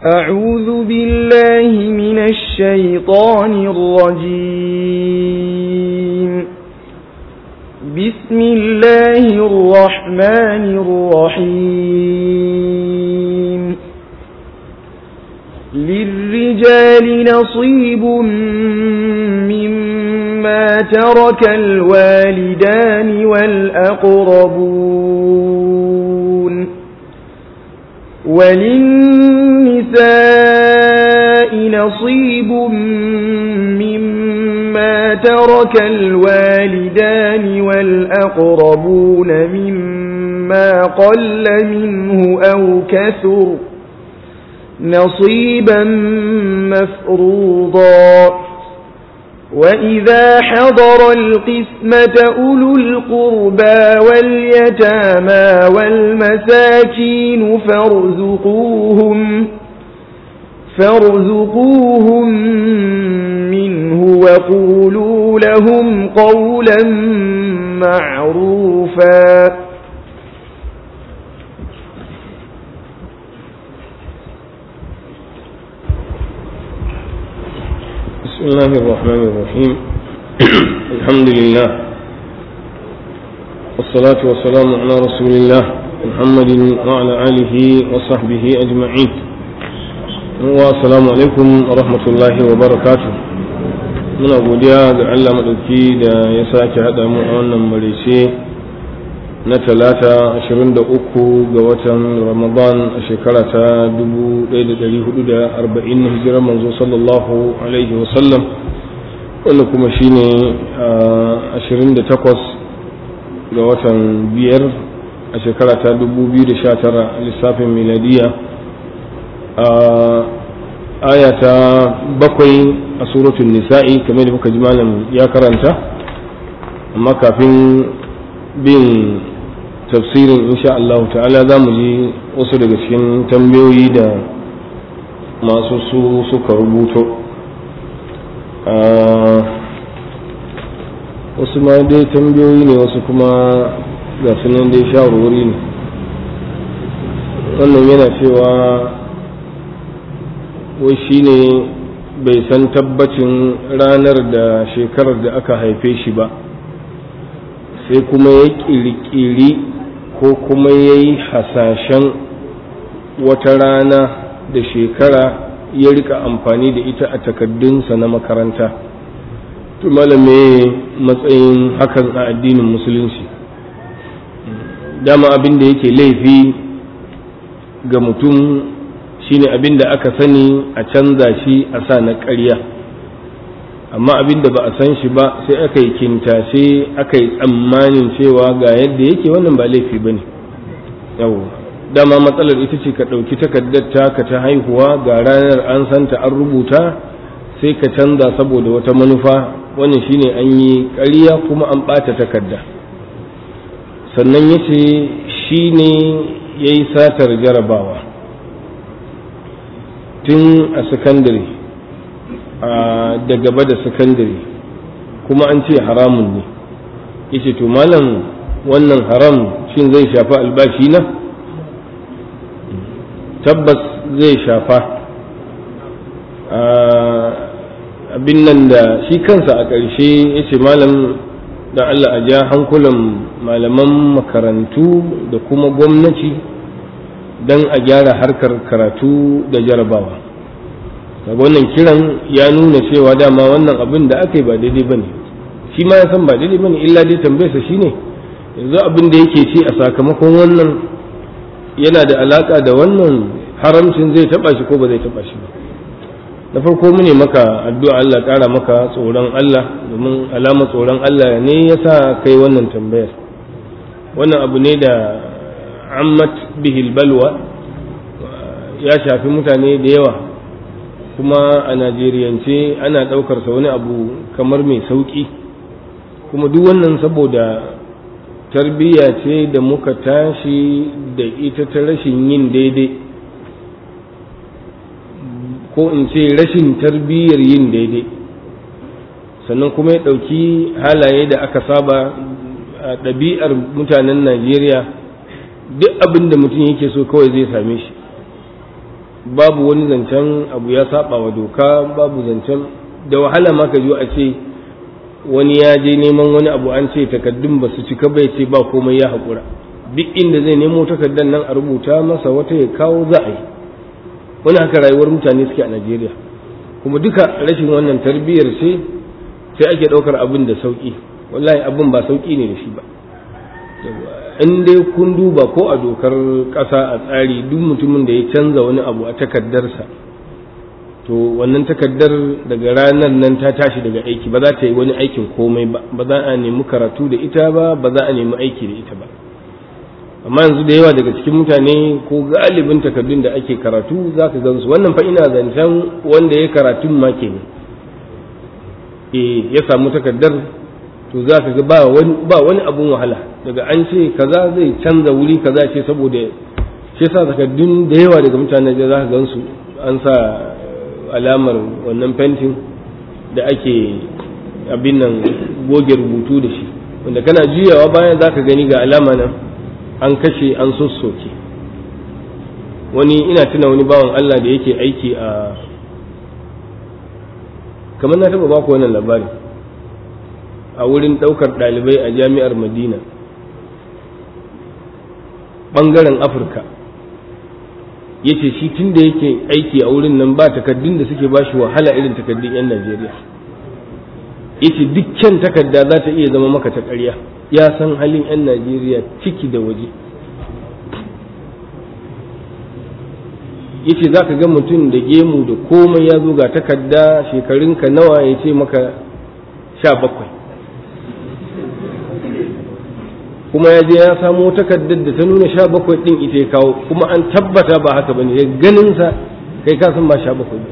أعوذ بالله من الشيطان الرجيم بسم الله الرحمن الرحيم للرجال نصيب مما ترك الوالدان والأقربون وللنساء نصيب مما ترك الوالدان والأقربون مما قل منه أو كثر نصيبا مفروضا وإذا حضر القسمة أولو القربى واليتامى والمساكين فارزقوهم فارزقوهم منه وقولوا لهم قولا معروفا بسم الله الرحمن الرحيم الحمد لله والصلاة والسلام على رسول الله محمد وعلى آله وصحبه أجمعين والسلام عليكم ورحمة الله وبركاته muna godiya ga Allah maɗauki da ya sake haɗa mu a wannan marice na talata 23 ga watan ramadan a shekara ta 1440 hijirar manzo sallallahu alaihi wasallam wanda kuma shine 28 ga watan biyar a shekara ta 2019 lissafin miladiya a aya ta bakwai a suratun nisa'i kamar da muka ji malam ya karanta amma kafin bin tafsirin insha Allah ta'ala za mu ji wasu daga cikin tambayoyi da masu su suka rubuto wasu ma dai tambayoyi ne wasu kuma ga sunan dai shawarwari ne wannan yana cewa wai shi ne bai san tabbacin ranar da shekarar da aka haife shi ba sai kuma ya ƙirƙiri ko kuma ya yi hasashen wata rana da shekara ya rika amfani da ita a takaddunsa na makaranta to malame matsayin hakan a addinin musulunci dama abin da yake laifi ga mutum shine abin da aka sani a canza shi a sa na ƙarya amma abin da ba a san shi ba sai aka yi kintashe aka yi tsammanin cewa ga yadda yake wannan ba laifi ba ne yau dama matsalar ita ce ka ɗauki takardar taka ta haihuwa ga ranar an santa an rubuta sai ka canza saboda wata manufa wannan shine an yi ƙarya kuma an ɓata takarda sannan ya ce shi ne ya yi satar jarabawa tun a sakandare da gaba da sakandare kuma an ce haramun ne yace to malam wannan haram shin zai shafa albashi na tabbas zai shafa abin nan da shi kansa a ƙarshe yace malam da Allah a ja hankulan malaman makarantu da kuma gwamnati don a gyara harkar karatu da jarabawa daga wannan kiran ya nuna cewa dama wannan abin da aka yi ba daidai ba ne shi ma ya san ba daidai ba ne illa dai tambayarsa shi ne yanzu abin da yake ci a sakamakon wannan yana da alaka da wannan haramcin zai taba shi ko ba zai taba shi ba na farko mu ne maka addu'a Allah ƙara maka tsoron Allah domin alama tsoron Allah ne ya sa kai wannan tambayar wannan abu ne da ammat bihil balwa ya shafi mutane da yawa kuma a najeriyance ana ɗaukarsa wani abu kamar mai sauƙi kuma duk wannan saboda tarbiyya ce da muka tashi da ita ta rashin yin daidai ko in ce rashin tarbiyyar yin daidai sannan kuma ya ɗauki halaye da aka saba a ɗabi'ar mutanen najeriya duk abin da mutum yake so kawai zai same shi babu wani zancen abu ya saba wa doka babu zancen da wahala ma ka a ce wani ya je neman wani abu an ce takaddun ba su cika bai ce ba komai ya haƙura duk inda zai nemo takardar nan a rubuta masa wata ya kawo za a yi wani haka rayuwar mutane suke a najeriya kuma duka rashin wannan tarbiyyar ce sai ake ɗaukar abin da sauƙi wallahi abin ba sauƙi ne da shi ba in dai kun duba ko a dokar ƙasa a tsari duk mutumin da ya canza wani abu a takardarsa to wannan takardar daga ranar nan ta tashi daga aiki ba za ta yi wani aikin komai ba ba za a nemi karatu da ita ba ba za a nemi aiki da ita ba amma yanzu da yawa daga cikin mutane ko galibin takardun da ake karatu za ka gansu wannan fa ina zancen wanda ya karatun ma ke ya samu takardar to za ka ga ba wani abun wahala daga an ce kaza zai canza wuri kaza ce saboda shi sa takardun da yawa daga mutane da za ka gansu an sa alamar wannan fentin da ake abin nan goge rubutu da shi wanda kana juyawa bayan za ka gani ga alama nan an kashe an sossoke wani ina tuna wani bawan Allah da yake aiki a kamar na taba baku wannan labari a wurin ɗaukar ɗalibai a jami'ar madina ɓangaren afirka ya ce shi tun da yake aiki a wurin nan ba takaddun da suke bashi wahala irin takaddun 'yan najeriya ya ce dukkan takarda za ta iya zama maka ta ƙarya ya san halin 'yan najeriya ciki da waje ya ce za ka ga mutum da gemu da komai ya zo ga takarda shekarunka nawa ya ce maka sha bakwai kuma ya je ya samo takardar da ta nuna sha bakwai ɗin ita ya kawo kuma an tabbata ba haka ba ne ya ganinsa kai ka san ba sha bakwai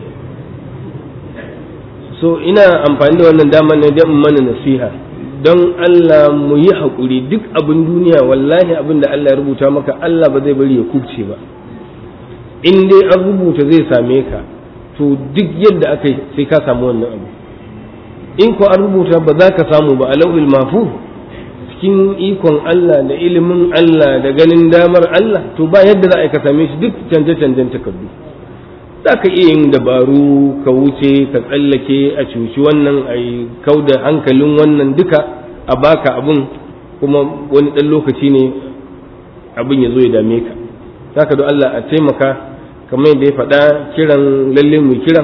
so ina amfani da wannan dama ne don mana nasiha don Allah mu yi haƙuri duk abin duniya wallahi abin da Allah ya rubuta maka Allah ba zai bari ya kubce ba in dai an rubuta zai same ka to duk yadda aka yi sai ka samu wannan abu in ko an rubuta ba za ka samu ba a lau'il mafu cikin ikon Allah da ilimin Allah da ganin damar Allah to ba yadda za a yi ka same shi duk canje-canjen takardu za ka iya yin dabaru ka wuce ka tsallake a cuci wannan a yi kau da hankalin wannan duka a baka abin kuma wani ɗan lokaci ne abin ya zo ya dame ka za ka Allah a taimaka kamar yadda ya faɗa kiran lalle mu kiran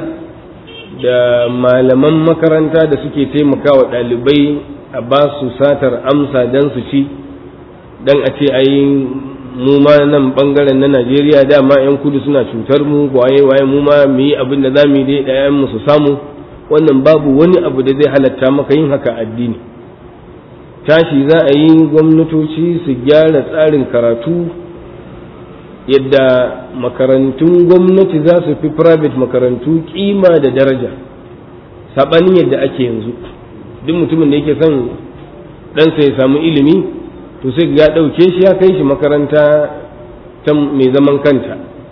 da malaman makaranta da suke taimakawa ɗalibai a ba su satar amsa don su ci don a ce ai mu ma nan bangaren na Najeriya dama 'yan kudu suna cutar mu waye waye mu ma mu yi abin da za mu yi dai ɗayan mu su samu wannan babu wani abu da zai halatta maka yin haka addini tashi za a yi gwamnatoci su gyara tsarin karatu yadda makarantun gwamnati za su fi private makarantu kima da daraja saɓanin yadda ake yanzu duk mutumin da yake son ɗansa ya samu ilimi to sai ya ɗauke shi ya kai shi makaranta ta mai zaman kanta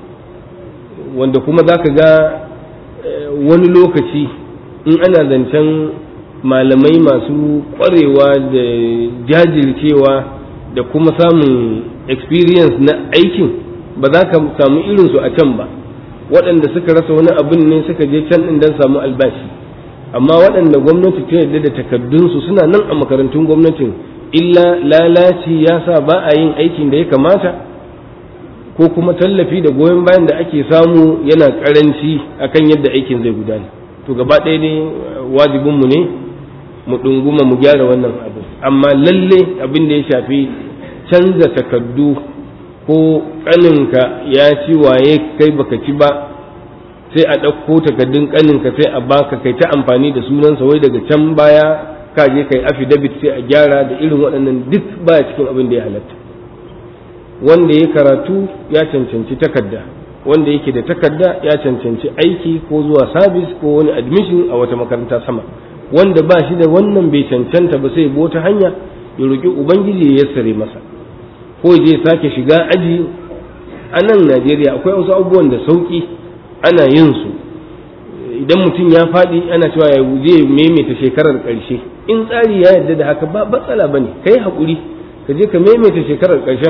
wanda kuma za ka ga wani lokaci in ana zancen malamai masu ƙwarewa da jajircewa da kuma samun experience na aikin ba za ka samu irinsu a can ba waɗanda suka rasa wani abin ne suka je can ɗin don samu albashi amma waɗanda gwamnati ta yarda da takaddunsu suna nan a makarantun gwamnatin illa lalaci ya sa ba a yin aikin da ya kamata ko kuma tallafi da goyon bayan da ake samu yana karanci akan yadda aikin zai gudana to gaba ɗaya ne wajibinmu ne mu ɗunguma mu gyara wannan abu amma lalle abin da ya shafi canza takaddu ko ƙaninka ya ci waye kai baka ci ba sai a ɗauko takaddun ƙaninka sai a baka kai ta amfani da sunansa wai daga can baya ka je kai affidavit sai a gyara da irin waɗannan duk baya cikin abin da ya halatta wanda ya karatu ya cancanci takarda wanda yake da takarda ya cancanci aiki ko zuwa sabis ko wani admission a wata makaranta sama wanda ba shi da wannan bai cancanta ba sai wata hanya ya roƙi ubangiji ya yassare masa ko je sake shiga aji a nan najeriya akwai wasu abubuwan da sauƙi ana yin su idan mutum ya faɗi ana cewa ya je maimaita shekarar ƙarshe in tsari ya yarda da haka ba matsala bane kai haƙuri ka je ka maimaita shekarar ƙarshen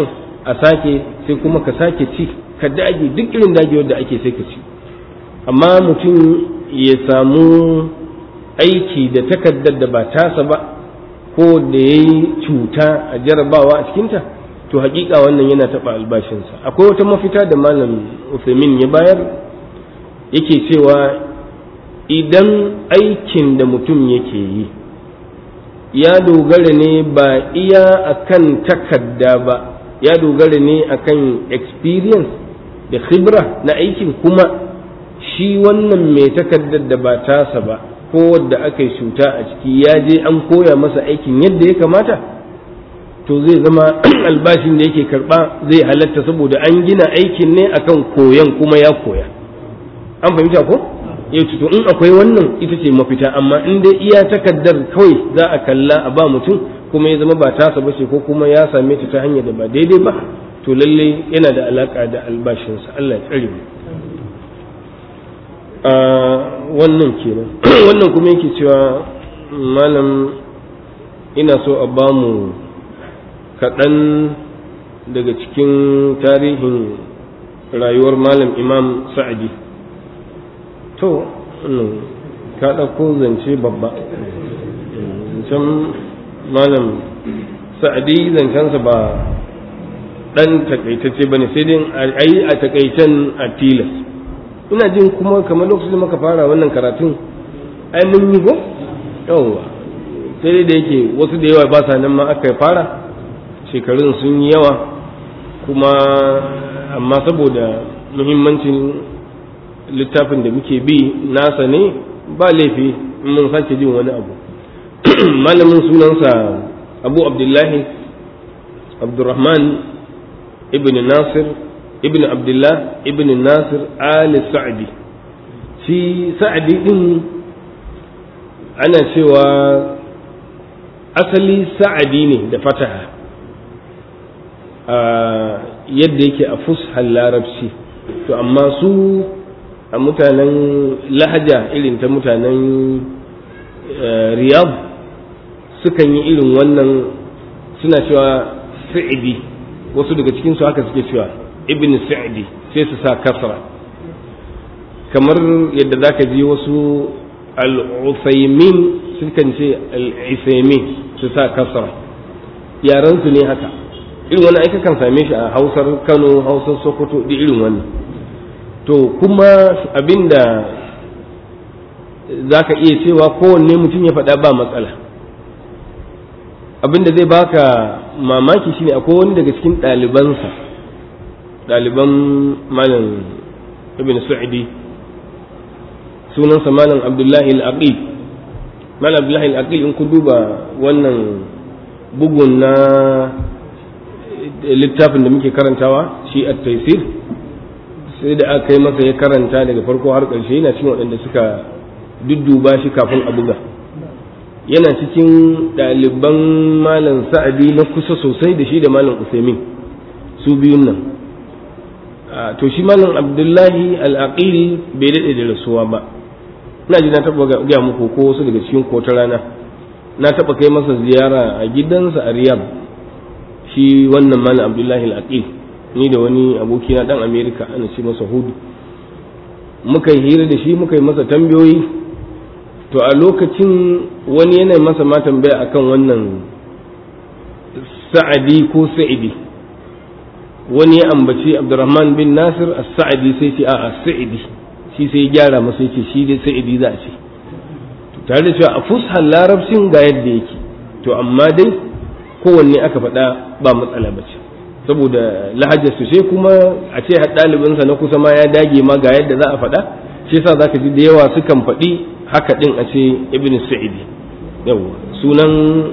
a sake sai kuma ka sake ci ka dage duk irin dagewar da ake sai ka ci amma mutum ya samu aiki da takardar da ba tasa ba ko da ya yi cuta a jarabawa a cikinta to hakika wannan yana taɓa albashinsa akwai wata mafita da malam Uthamin ya bayar yake cewa idan aikin da mutum yake yi ya dogara ne ba iya akan takarda ba ya dogara ne akan experience da khibra na aikin kuma shi wannan mai takardar da ba tasa ba ko wadda aka yi cuta a ciki ya je an koya masa aikin yadda ya kamata to zai zama albashin da yake karba zai halatta saboda an gina aikin ne akan koyan kuma ya koya an fahimta ko ya to in akwai wannan ita ce mafita amma in dai iya takaddar kawai za a kalla a ba mutum kuma ya zama ba tasa ba ce ko kuma ya same ta ta hanyar da ba daidai ba to lalle yana da alaka da albashinsa Allah ya tsare mu a wannan kenan wannan kuma yake cewa malam ina so a ba mu kaɗan daga cikin tarihin rayuwar malam imam sa'adi to ka ɗauko zance babba zancen malam sa'adi zancensa ba ɗan takaitacce ba ne sai dai a yi a takaitan a tilas ina jin kuma kamar lokacin da muka fara wannan karatun ai mun yi ko yawwa sai dai da yake wasu da yawa ba sa nan ma aka fara shekarun sun yi yawa kuma amma saboda muhimmancin littafin da muke bi nasa ne ba laifi in mun sake jin wani abu malamin sunansa abu abdullahi abdurrahman ibn nasir ibn abdullah ibn nasir ali sa'di shi sa'di din ana cewa asali sa'adi ne da fataha yadda yake a fushar larabci to amma su a mutanen lahaja irin ta mutanen riyab sukan yi irin wannan suna cewa sa'idi wasu daga cikinsu haka suke cewa ibn sa'idi sai su sa kasra kamar yadda za ka ji wasu al'usaimin sukan ce al'isaimin su sa kasra yaransu ne haka irin wani aika kan same shi a hausar kano hausar sokoto da irin wannan to kuma abinda za ka iya cewa kowanne mutum ya faɗa ba matsala abinda zai baka mamaki shine akwai wani daga cikin ɗalibansa ɗaliban malam ibn sa'idi sunansa malam abdullahi al-aqil malam abdullahi al-aqil in ku duba wannan bugun na littafin da muke karantawa shi at taisir sai da aka yi masa ya karanta daga farko har ƙarshe yana cikin waɗanda suka dudduba shi kafin a buga yana cikin ɗaliban malam sa'adi na kusa sosai da shi da malam usaimin su biyun nan to shi malam abdullahi al'aqil bai daɗe da rasuwa ba ina ji na taɓa gaya muku ko wasu daga cikin ko ta rana na taɓa kai masa ziyara a gidansa a riyadh shi wannan malam abdullahi al'aqil ni da wani abokina dan america ana ce masa hudu muka yi hira da shi muka yi masa tambayoyi to a lokacin wani yana masa ma tambaya akan wannan sa'adi ko sa'idi wani ya ambaci abdurrahman bin nasir as-sa'idi sai ce a sa'idi shi sai ya gyara masa yace shi dai sa'idi za a ce tare da cewa a fushar larabcin ga yadda yake to amma dai kowanne aka faɗa ba matsala ba ce saboda lahajar su sai kuma a ce ɗalibinsa na kusa ma ya dage ma ga yadda za a faɗa shi yasa zaka ji da yawa sukan faɗi haka ɗin a ce ibn sa'idi yawa sunan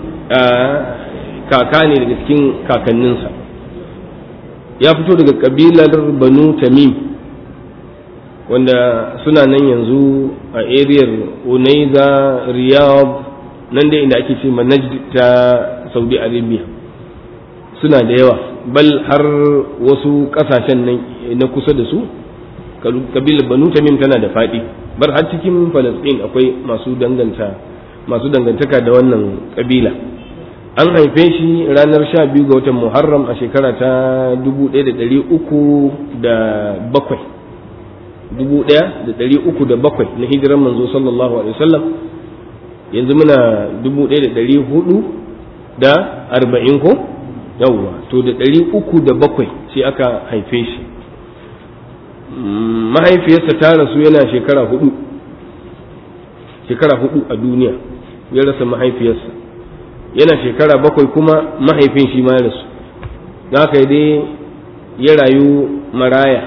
kaka ne daga cikin kakanninsa ya fito daga kabilar banu tamim wanda suna nan yanzu a ariyar unaiza riyadh nan dai inda ake ce najd ta saudi arabia suna da yawa bal har wasu kasashen nan na kusa da su kabilar banu tamim tana da faɗi bar har cikin falasɗin akwai masu danganta masu dangantaka da wannan kabila an haife shi ranar sha biyu ga watan muharram a shekara ta dubu ɗaya da ɗari uku da bakwai dubu ɗaya da ɗari uku da bakwai na hijiran manzo sallallahu alaihi wasallam yanzu muna dubu ɗaya da ɗari hudu da arba'in ko yawwa to da ɗari uku da bakwai sai aka haife shi mahaifiyarsa ta rasu yana shekara hudu shekara hudu a duniya ya rasa mahaifiyarsa yana shekara bakwai kuma mahaifin shi ma ya rasu da haka dai ya rayu maraya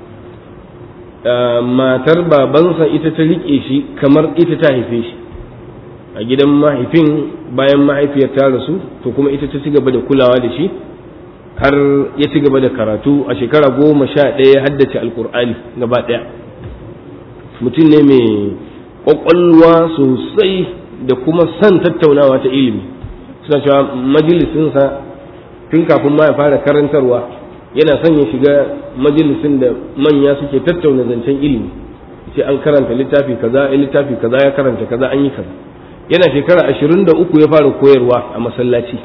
matar babansa ita ta riƙe shi kamar ita ta haife shi a gidan mahaifin bayan mahaifiyar ta rasu to kuma ita ta ci gaba da kulawa da shi har ya ci gaba da karatu a shekara goma sha ɗaya ya haddace alkur'ani gaba ɗaya mutum ne mai ƙwaƙwalwa sosai da kuma son tattaunawa ta ilimi suna cewa majalisinsa tun kafin ma ya fara karantarwa yana son ya shiga majalisin da manya suke tattauna zancen ilimi ce an karanta littafi kaza littafi kaza ya karanta kaza an yi kaza yana shekara ashirin da uku ya fara koyarwa a masallaci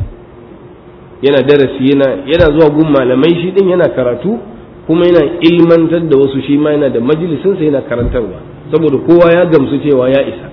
yana darasi yana yana zuwa gun malamai shi din yana karatu kuma yana ilmantar da wasu shi ma yana da majalisinsa yana karantarwa saboda kowa ya gamsu cewa ya isa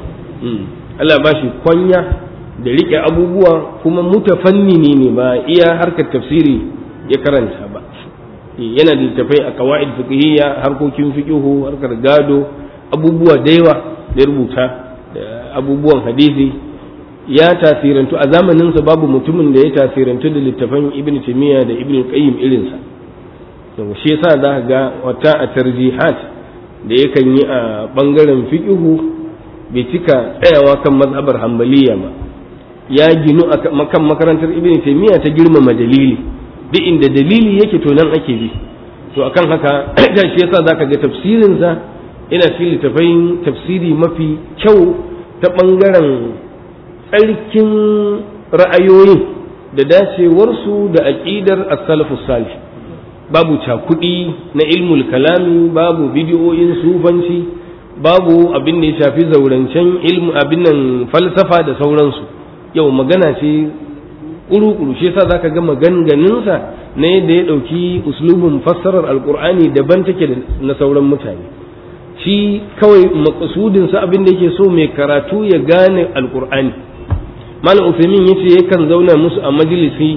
Allah ba shi kwanya da riƙe abubuwa kuma mutafannini ne ba iya harkar tafsiri ya karanta ba yana da littafai a kawa'id fiqhiyya harkokin fiqhu harkar gado abubuwa da yawa da rubuta da abubuwan hadisi ya tasirantu a zamaninsa babu mutumin da ya tasirantu da littafan ibn taymiya da ibn qayyim irinsa to shi yasa za ga wata a tarjihat da yakan yi a bangaren fiqhu bai cika tsayawa kan mazhabar hanbaliya ba ya ginu a kan makarantar ibn taymiya ta girmama dalili duk inda dalili yake to nan ake bi to akan haka da shi yasa zaka ga tafsirinsa ina cikin littafai tafsiri mafi kyau ta ɓangaren tsarkin ra'ayoyin da dacewarsu da aƙidar as-salafu salih babu cakuɗi na ilmul kalami babu bidiyoyin sufanci babu abin da ya shafi zaurancen ilmu abin nan falsafa da sauransu yau magana ce ƙuru-ƙuru shi yasa zaka ga maganganunsa na yadda ya ɗauki uslubin fassarar alƙur'ani daban take da na sauran mutane shi kawai makasudinsa abin da yake so mai karatu ya gane alkur'ani malam usaimin yace yakan zauna musu a majalisi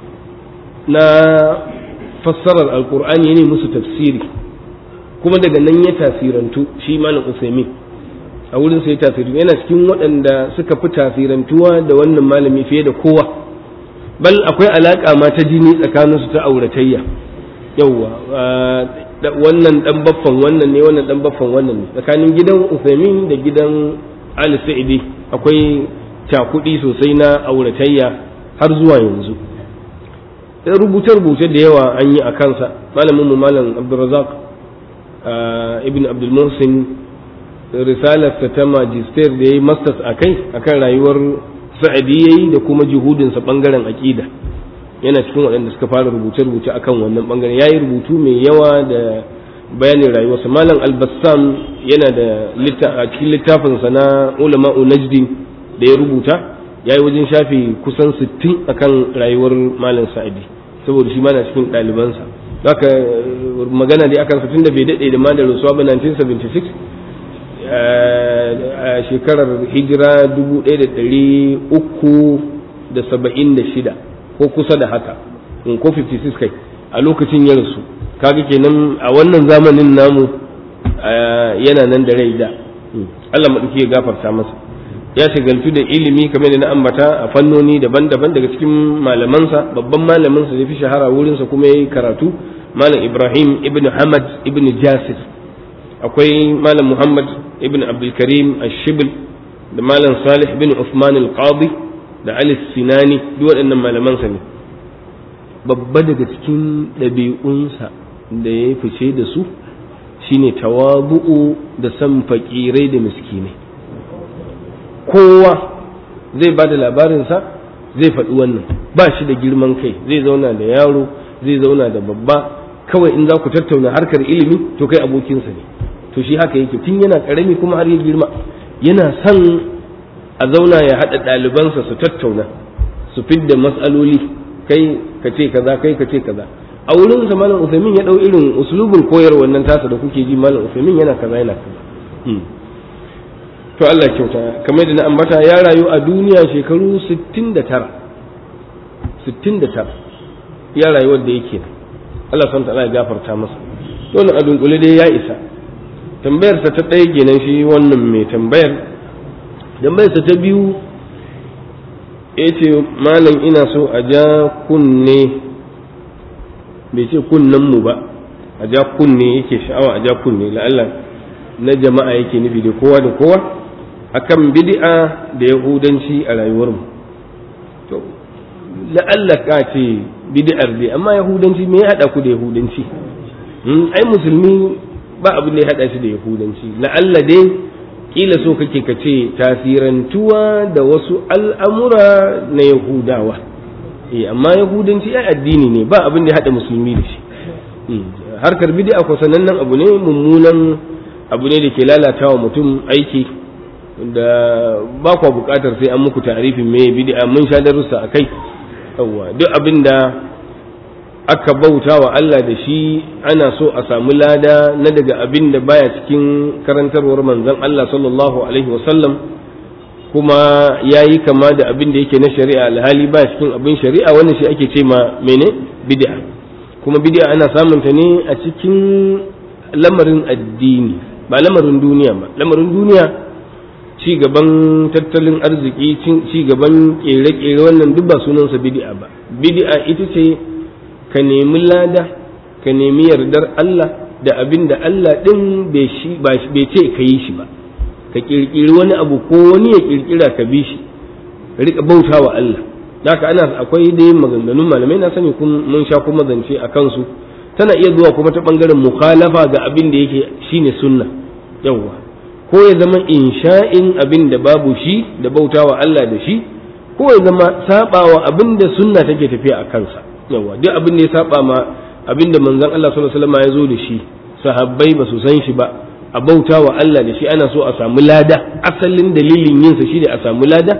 na fassarar alkur'ani ne musu tafsiri kuma daga nan ya tasirantu shi malam usaimin a wurin sai tasirantu yana cikin waɗanda suka fi tasirantuwa da wannan malami fiye da kowa bal akwai alaƙa ma ta jini tsakaninsu ta auratayya yauwa wannan dan baffan wannan ne wannan dan baffan wannan ne tsakanin gidan Uthaymin da gidan Ali Sa'idi akwai cakudi sosai na auratayya har zuwa yanzu rubuce rubuce da yawa an yi a kansa malamin mu malam Abdulrazak ibn Abdul Muhsin risalar ta magister da yayi masters akai akan rayuwar Sa'idi yayi da kuma juhudinsa bangaren aqida yana cikin waɗanda suka fara rubuce-rubuce akan wannan bangare ya yi rubutu mai yawa da bayanin rayuwarsa malam albassam yana da a cikin littafinsa na ulama'u najdin da ya rubuta ya yi wajen shafi kusan 60 akan rayuwar malam sa'idi saboda shi mana cikin ɗalibansa haka magana dai akan tun da bai daɗe da ma da rasuwa ba 1976 a shekarar hijira 1376 ko kusa da haka in ko 56 kai a lokacin ya rasu kaga kenan a wannan zamanin namu yana nan da rai da Allah maɗauki ya gafarta masa ya shagaltu da ilimi kamar da na ambata a fannoni daban-daban daga cikin malamansa babban malaminsa da fi shahara wurinsa kuma ya yi karatu malam ibrahim ibn hamad ibn jasir akwai malam muhammad ibn abdulkarim ashibl da malam salih ibn usman al-qadi da Ali Sinani duk waɗannan malamansa ne babba daga cikin ɗabi'unsa da ya fice da su shine tawabu'u da san fakirai da miskinai kowa zai ba da labarinsa zai faɗi wannan ba shi da girman kai zai zauna da yaro zai zauna da babba kawai in za ku tattauna harkar ilimi to kai abokinsa ne to shi haka yake tun yana ƙarami kuma har ya girma yana son a zauna ya haɗa ɗalibansa su tattauna su su fidda mas'aloli kai ka ce kaza kai ka ce kaza a wurin sa malam Usaimin ya dau irin uslubin koyar wannan tasa da kuke ji malam Usaimin yana kaza yana kaza to Allah kyauta kamar da na ambata ya rayu a duniya shekaru 69 69 ya rayu wanda yake Allah san ta ya gafarta masa dole a dunkule dai ya isa tambayar sa ta ɗaya kenan shi wannan mai tambayar tambayar sa ta biyu yace malam ina so a ja kunne bai ce kunnen mu ba a ja kunne yake sha'awa a ja kunne la'alla na jama'a yake nufi da kowa da kowa akan bid'a da yahudanci a rayuwarmu to la'alla ka ce bid'ar dai amma yahudanci me ya hada ku da yahudanci ai musulmi ba abin da ya hada shi da yahudanci la'alla dai kila so kake ka ce tasirantuwa da wasu al'amura na yahudawa eh amma yahudanci ai addini ne ba abin da ya hada musulmi da shi harkar bid'a ko sanannen abu ne mummunan abu ne da ke lalatawa mutum aiki da ba kwa bukatar sai an muku tarifin me bid'a mun sha darussa akai yawa duk abin da aka bauta wa Allah da shi ana so a samu lada na daga abin da baya cikin karantarwar manzon Allah sallallahu alaihi wasallam kuma ya yi kama da abin da yake na shari'a alhali ba cikin abin shari'a wannan shi ake ce ma mene bid'a kuma bid'a ana samun ta ne a cikin lamarin addini ba lamarin duniya ba lamarin duniya ci gaban tattalin arziki ci gaban kere-kere wannan duk ba sunansa bid'a ba bid'a ita ce ka nemi lada ka nemi yardar Allah da abin da Allah din bai ce ka yi shi ba ka kirkiri wani abu ko wani ya kirkira ka bi shi ka rika bauta wa Allah haka ana akwai da yin maganganun malamai na sani mun sha kuma zance a kansu tana iya zuwa kuma ta bangaren mukhalafa ga abin da yake shine sunna yawwa ko ya zama insha'in abin da babu shi da bautawa Allah da shi ko ya zama sabawa abin da sunna take tafiya a kansa yawa duk abin da ya saba ma abin da manzon Allah sallallahu alaihi wasallam ya zo da shi sahabbai ba su san shi ba a bautawa Allah da shi ana so a samu lada asalin dalilin yin sa shine a samu lada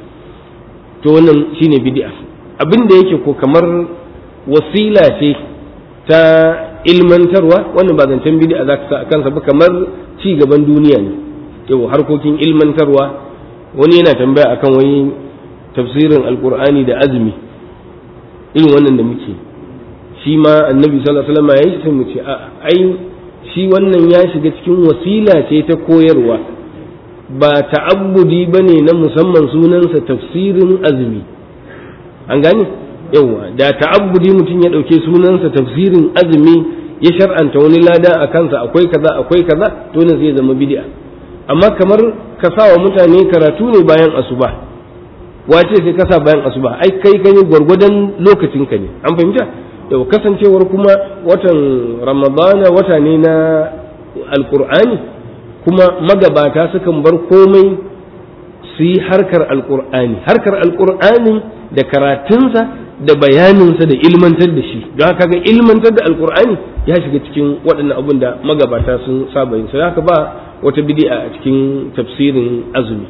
to wannan shine bid'a abin da yake ko kamar wasila ce ta ilmantarwa wannan ba zancen bid'a za ka sa a kansa ba kamar ci gaban duniya ne yau harkokin ilmantarwa wani yana tambaya akan wani tafsirin alkur'ani da azumi irin wannan da muke shi ma annabi sallallahu alaihi wasallam ya yi sai mu ce a ai shi wannan ya shiga cikin wasila ce ta koyarwa ba ta'abbudi bane na musamman sunansa tafsirin azumi an gane yawa da ta'abbudi mutum ya dauke sunansa tafsirin azumi ya shar'anta wani lada a kansa akwai kaza akwai kaza to ne zai zama bid'a amma kamar ka sa wa mutane karatu ne bayan asuba wace sai ka sa bayan asuba ai kai kai gwargwadon lokacin ka ne an fahimta da kasancewar kuma watan ramadana wata ne na alqur'ani kuma magabata sukan bar komai su yi harkar alqur'ani harkar alqur'ani da karatunsa da bayaninsa da ilmantar da shi don haka ga ilmantar da alkur'ani ya shiga cikin waɗannan abin da magabata sun saba yin haka ba wata bidi'a a cikin tafsirin azumi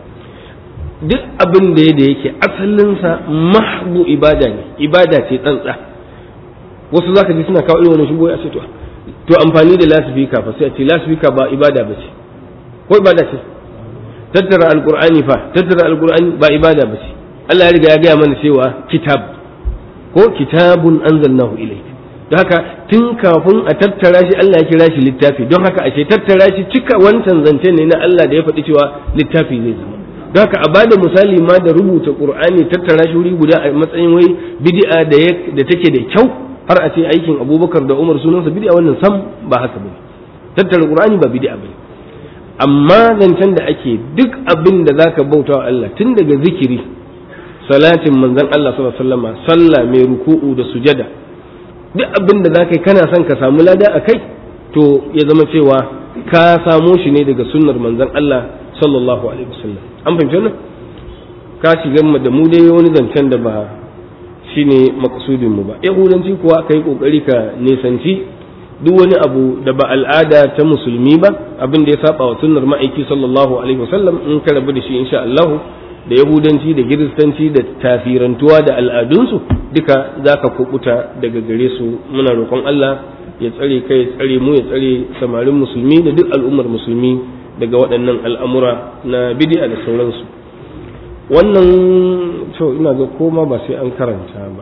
duk abin da da yake asalinsa mahbu ibada ne ibada ce tsantsa wasu zaka ji suna kawo irin wannan shigo a ce to to amfani da lasifika fa sai a ce lasifika ba ibada ba ce ko ibada ce tattara alkur'ani fa tattara alkur'ani ba ibada ba ce Allah ya riga ya gaya mana cewa kitab ko kitabun anzalnahu ilayk don haka tun kafin a tattara shi Allah ya kira shi littafi don haka ashe tattara shi cika wancan zance ne na Allah da ya faɗi cewa littafi zai zama don haka a bada misali ma da rubuta qur'ani tattara shi wuri guda a matsayin wai bid'a da da take da kyau har a ce aikin Abubakar da Umar sunansa bid'a wannan sam ba haka bane tattara qur'ani ba bid'a bane amma zancen da ake duk abin da zaka bauta wa Allah tun daga zikiri salatin manzon Allah sallallahu alaihi wasallam sallah mai ruku'u da sujada duk abin da zaka yi kana son ka samu lada a kai to ya zama cewa ka samo shi ne daga sunnar manzon Allah sallallahu alaihi wasallam an fahimci wannan ka shiga da mu dai wani zancen da ba shine maksudin mu ba yahudanci kuwa ka yi kokari ka nisanci duk wani abu da ba al'ada ta musulmi ba abin da ya saba wa sunnar ma'aiki sallallahu alaihi wasallam in ka rabu da shi insha Allah da yahudanci da kiristanci da tafirantuwa da al'adunsu duka za ka kubuta daga gare su muna roƙon Allah ya tsare kai ya tsare mu ya tsare samarin musulmi da duk al'ummar musulmi daga waɗannan al'amura na bidi'a da sauransu wannan to ina ga koma ba sai an karanta ba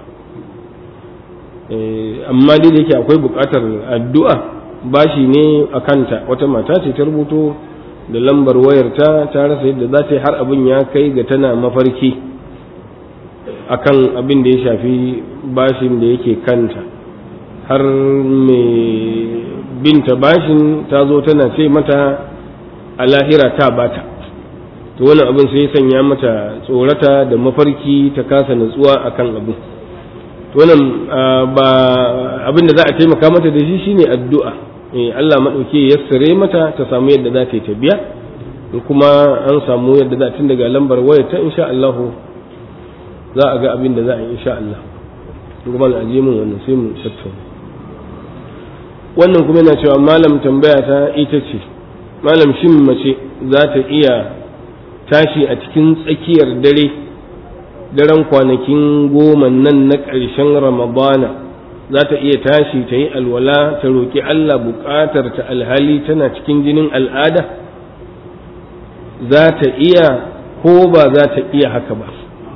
amma dai da yake akwai buƙatar addu'a bashi ne a kanta wata mata ce ta rubuto da lambar wayarta ta rasa yadda za ta yi har abin ya kai ga tana mafarki akan abin da ya shafi bashin da yake kanta har mai binta bashin ta zo tana ce mata a lahira ta bata to wannan abin sai ya sanya mata tsorata da mafarki ta kasa natsuwa akan abin to wannan ba abin da za a taimaka mata da shi shine addu'a Allah maɗauki ya sare mata ta samu yadda za ta yi ta biya kuma an samu yadda za tun daga lambar waya ta insha Allah za a ga abin da za a yi insha Allah kuma al'aji mun wannan sai mu tattauna wannan kuma yana cewa malam tambaya ta ita ce malam shin mace za ta iya tashi a cikin tsakiyar dare daren kwanakin goma nan na ƙarshen ramadana za ta iya tashi ta yi alwala ta roƙi Allah buƙatar ta alhali tana cikin jinin al'ada za ta iya ko ba za ta iya haka ba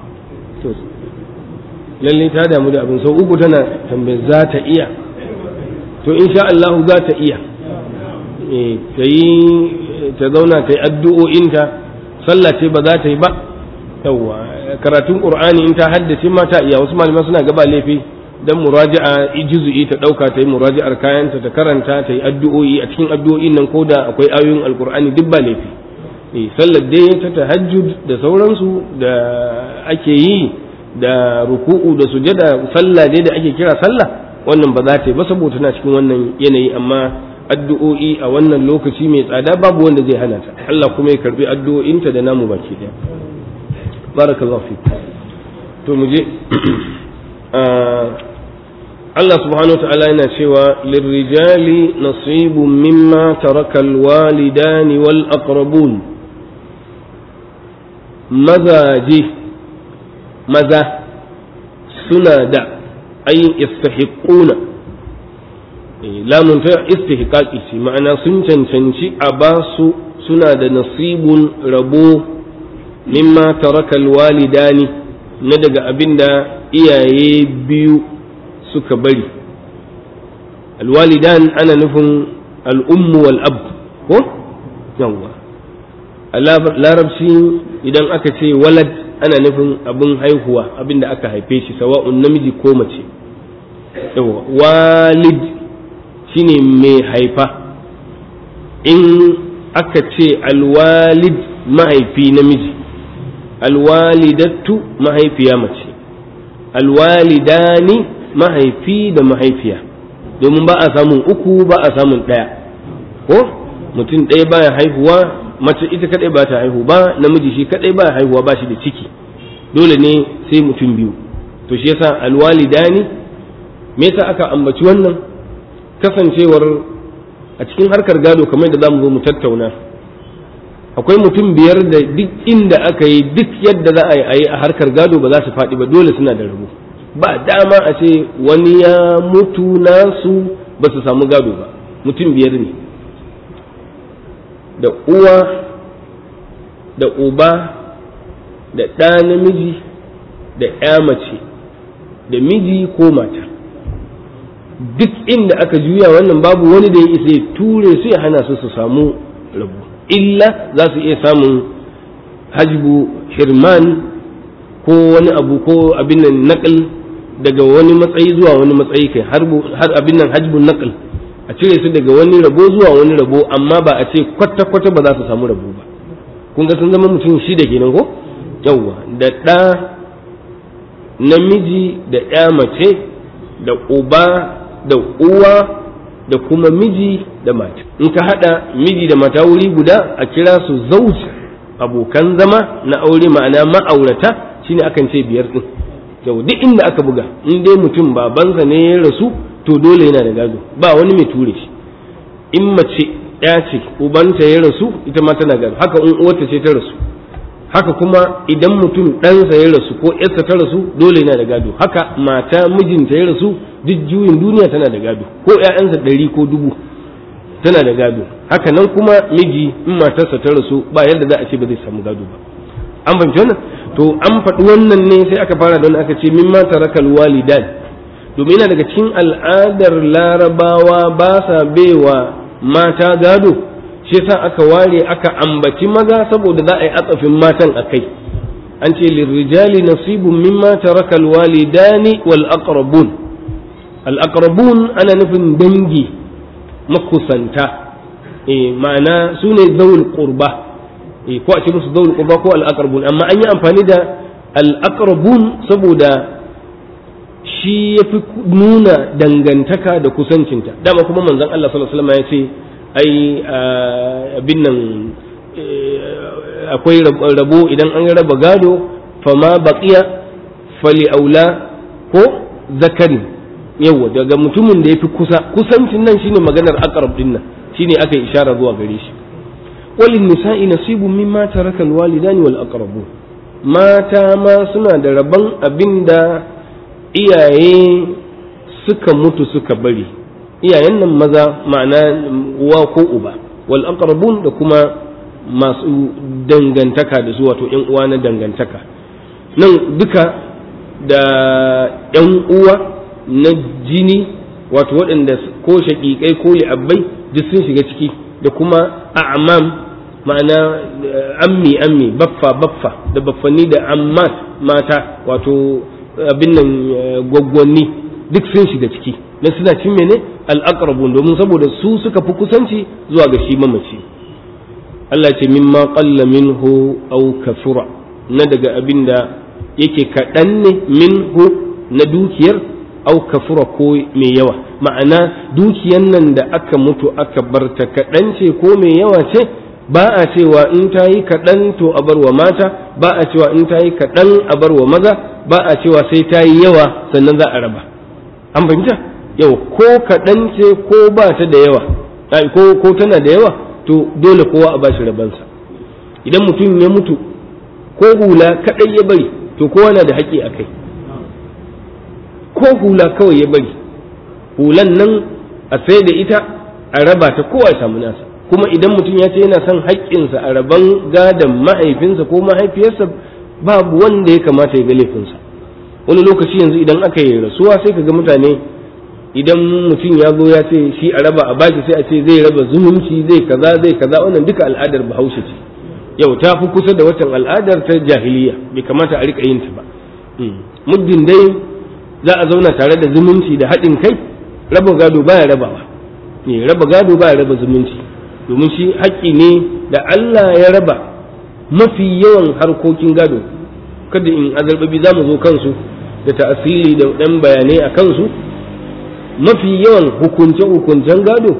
lalle ta damu da abin sau uku tana tambayar za ta iya to insha Allah za ta iya ta yi ta zauna ta yi addu'o'inta sallah ce ba za ta yi ba yawwa karatun qur'ani in ta haddace ma ta iya wasu malaman suna gaba laifi dan muraja'a juz'i ta dauka ta yi muraji'ar kayanta ta karanta ta yi addu'o'i a cikin addu'o'in nan koda akwai ayoyin alqur'ani duk ba laifi eh sallar dai ta tahajjud da sauransu da ake yi da ruku'u da sujada sallah dai da ake kira sallah wannan ba za ta yi ba saboda tana cikin wannan yanayi amma addu'o'i a wannan lokaci mai tsada babu wanda zai hana ta Allah kuma ya karbi addu'o'inta da namu baki daya barakallahu fi to mu je Allah subhanahu wa ta'ala yana cewa lirrijali nasibun mimma taraka alwalidani wal aqrabun mazaje maza suna da ayin istahiquna lamun ta istihqaqi ce ma'ana sun cancanci a basu suna da nasibun rabo mimma taraka alwalidani na daga abinda iyaye biyu suka bari alwalidan ana nufin al'ummu wal ab ko yawwa a larabci idan aka ce walad ana nufin abin haihuwa abinda aka haife shi sawa'un namiji ko mace yawwa walid shine mai haifa in aka ce alwalid mahaifi namiji alwalidattu mahaifiya mace alwalidani mahaifi da mahaifiya domin ba a samun uku ba a samun ɗaya ko mutum ɗaya baya haihuwa mace ita kadai ba ta haihu ba namiji shi kadai baya haihuwa ba shi da ciki dole ne sai mutum biyu to shi yasa alwalidani me yasa aka ambaci wannan kasancewar a cikin harkar gado kamar da zamu zo mu tattauna akwai mutum biyar da duk inda aka yi duk yadda za a yi a harkar gado ba za su faɗi ba dole suna da rabo ba dama a ce wani ya mutu nasu ba su samu gado ba mutum biyar ne da uwa da uba da ɗa namiji da ya mace da miji ko mata duk inda aka juya wannan babu wani da ya isa ya ture su ya hana su su samu rabu illa za su iya samun hajbu hirman ko wani abu ko abin nan naƙal daga wani matsayi zuwa wani matsayi kai har abin nan hajbun naƙal a cire su daga wani rabo zuwa wani rabo amma ba a ce kwata-kwata ba za su samu rabo ba kun ga sun zama mutum shida kenan ko yawwa da ɗa namiji da ya mace da uba da uwa da kuma miji da mata in ka haɗa miji da mata wuri guda a kira su zauj abokan zama na aure ma'ana ma'aurata shine akan ce biyar din yau duk inda aka buga in dai mutum babansa ne ya rasu to dole yana da gado ba wani mai ture shi in mace ya ce ubanta ya rasu ita ma tana gado haka in uwarta ce ta rasu haka kuma idan mutum ɗansa ya rasu ko ‘yarsa ta rasu dole yana da gado haka mata mijinta ya rasu duk juyin duniya tana da gado ko ‘ya'yansa ɗari ko dubu tana da gado haka nan kuma miji in matarsa ta rasu ba yadda za a ce ba zai samu gado ba an fahimci wannan to an faɗi wannan ne sai aka fara don aka ce min ma tarakal walidan domin yana daga cikin al'adar larabawa ba sa baiwa mata gado shi yasa aka ware aka ambaci maza saboda za a yi atsafin matan a kai an ce lirrijali nasibun mimma taraka alwalidani wal aqrabun al aqrabun ana nufin dangi makusanta eh ma'ana su ne zawul qurba eh ko a ce musu zawul qurba ko al aqrabun amma an yi amfani da al aqrabun saboda shi ya fi nuna dangantaka da kusancinta dama kuma manzon Allah sallallahu alaihi wasallam ya ce ai abin nan akwai rabo idan an raba gado fama baqiya fali aula ko zakari yawa daga mutumin da ya fi kusa kusancin nan shine maganar aqrab din nan shine aka yi ishara zuwa gare shi walin nisa'i nasibun mimma taraka alwalidani wal aqrabun mata ma suna da rabon abinda iyaye suka mutu suka bari iyayen nan maza ma'ana uwa ko uba wal aqrabun da kuma masu dangantaka da su wato yan uwa na dangantaka nan duka da yan uwa na jini wato waɗanda ko shaƙiƙai ko li'abbai duk sun shiga ciki da kuma a'mam ma'ana ammi ammi baffa baffa da baffanni da ammat mata wato abin nan gwaggwanni duk sun shiga ciki na suna cin mene al'aqrabun domin saboda su suka fi kusanci zuwa ga shi mamaci Allah ce mimma qalla minhu aw kafura na daga abin da yake kaɗan ne minhu na dukiyar aw kafura ko mai yawa ma'ana dukiyan nan da aka mutu aka barta kaɗan ce ko mai yawa ce ba a cewa in ta yi kaɗan to a bar wa mata ba a cewa in ta yi kaɗan a bar wa maza ba a cewa sai ta yi yawa sannan za a raba an fahimta yau ko kaɗan ce ko ba ta da yawa ko ko tana da yawa to dole kowa a bashi rabansa idan mutum ya mutu ko hula kaɗai ya bari to kowa na da haƙƙi a kai ko hula kawai ya bari hulan nan a sai da ita a raba ta kowa ya samu nasa kuma idan mutum ya ce yana son haƙƙinsa a raban gadon mahaifinsa ko mahaifiyarsa babu wanda ya kamata ya ga laifinsa wani lokaci yanzu idan aka yi rasuwa sai ka ga mutane idan mutum ya zo ya ce shi a raba a baki sai a ce zai raba zumunci zai kaza zai kaza wannan duka al'adar bahaushe ce yau ta fi kusa da watan al'adar ta jahiliya bai kamata a rika yin ta ba muddin dai za a zauna tare da zumunci da haɗin kai raba gado baya rabawa ne raba gado baya raba zumunci domin shi haƙƙi ne da Allah ya raba mafi yawan harkokin gado kada in azarbabi za mu zo kansu da ta'asili da ɗan bayanai a kansu mafi yawan hukunce-hukuncen gado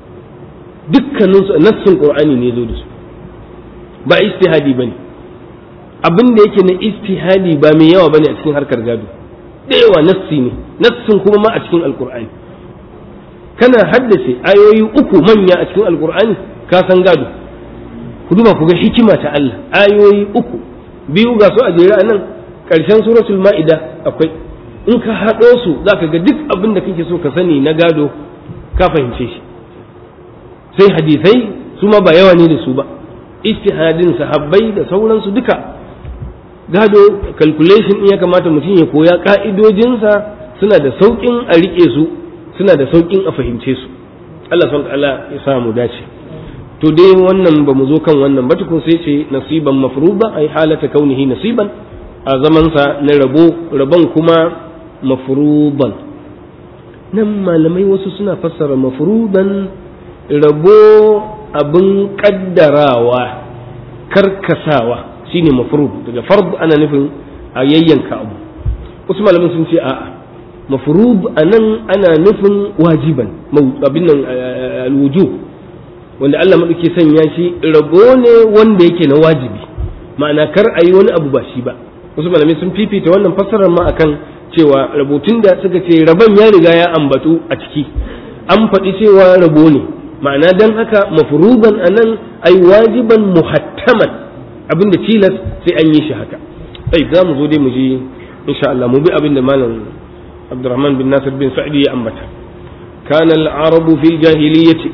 dukkaninsu nassin ƙur'ani ne zo da su ba istihadi ba ne abin da yake na istihadi ba mai yawa ba ne a cikin harkar gado da yawa nassi ne nassin kuma ma a cikin alƙur'ani kana haddace ayoyi uku manya a cikin alƙur'ani ka san gado ku duba ku ga hikima ta Allah ayoyi uku biyu ga su a jere a nan ƙarshen suratul ma'ida akwai in ka haɗo su za ka ga duk abin da kake so ka sani na gado ka fahimce shi sai hadisai su ma ba yawa ne da su ba istihadin sahabbai da sauransu duka gado calculation in ya kamata mutum ya koya ka'idojinsa suna da sauƙin a riƙe su suna da sauƙin a fahimce su Allah subhanahu ta'ala ya sa mu dace to dai wannan ba mu zo kan wannan ba tukun sai ce nasiban mafruba ai halata kaunihi nasiban a zamansa na rabo rabon kuma mafruban nan malamai wasu suna fassara mafruban rabo abin kaddarawa karkasawa shine mafrud daga fard ana nufin a yayyanka abu wasu malamai sun ce a'a mafrud anan ana nufin wajiban abin nan alwujub wanda Allah maɗauki sanya shi rabo ne wanda yake na wajibi ma'ana kar a yi wani abu ba shi ba wasu malamai sun fifita wannan fassarar ma akan cewa rabutun da suka ce rabon ya riga ya ambatu a ciki an faɗi cewa rabo ne ma'ana dan haka mafruban anan ai wajiban muhattaman abin da tilas sai an yi shi haka sai za mu zo dai mu ji insha Allah mu bi abin da malam Abdurrahman bin Nasir bin Sa'di ya ambata kana al-arabu fil jahiliyyati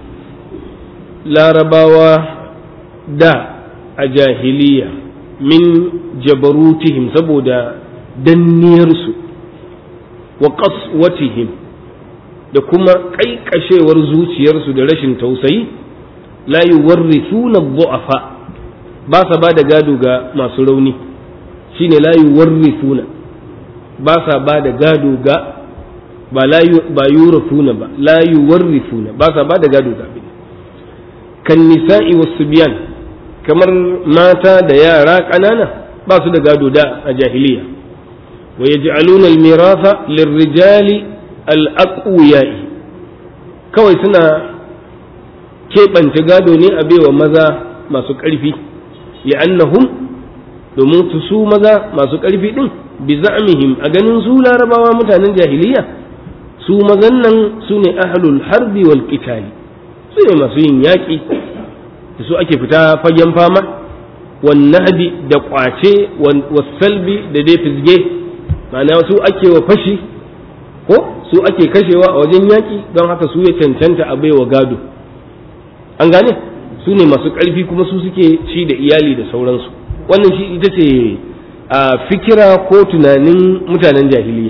larabawa da a jahiliya min jabarutihim saboda danniyarsu wa qaswatihim da kuma kaikashewar zuciyarsu da rashin tausayi la yuwarrithuna dhu'afa ba sa ba da gado ga masu rauni shine la yuwarrithuna ba sa ba da gado ga ba la ba yurafuna ba la yuwarrithuna ba sa ba da gado ga abin kan nisa'i was-subyan kamar mata da yara ƙanana ba su da gado da a jahiliya wa yaj'aluna al-miratha lirrijali al-aqwiya'i kawai suna keɓance gado ne a baiwa maza masu ƙarfi li'annahum domin su su maza masu ƙarfi ɗin bi za'mihim a ganin su larabawa mutanen jahiliya su mazan nan su ne ahlul harbi wal qitali su ne masu yin yaƙi da su ake fita fagen fama wan nahbi da ƙwace wasalbi da dai fizge ma'ana su ake wa fashi ko su ake kashewa a wajen yaƙi don haka su ya cancanta a baiwa gado an gane su ne masu ƙarfi kuma su suke ci da iyali da sauransu wannan shi ita ce a fikira ko tunanin mutanen jahiliya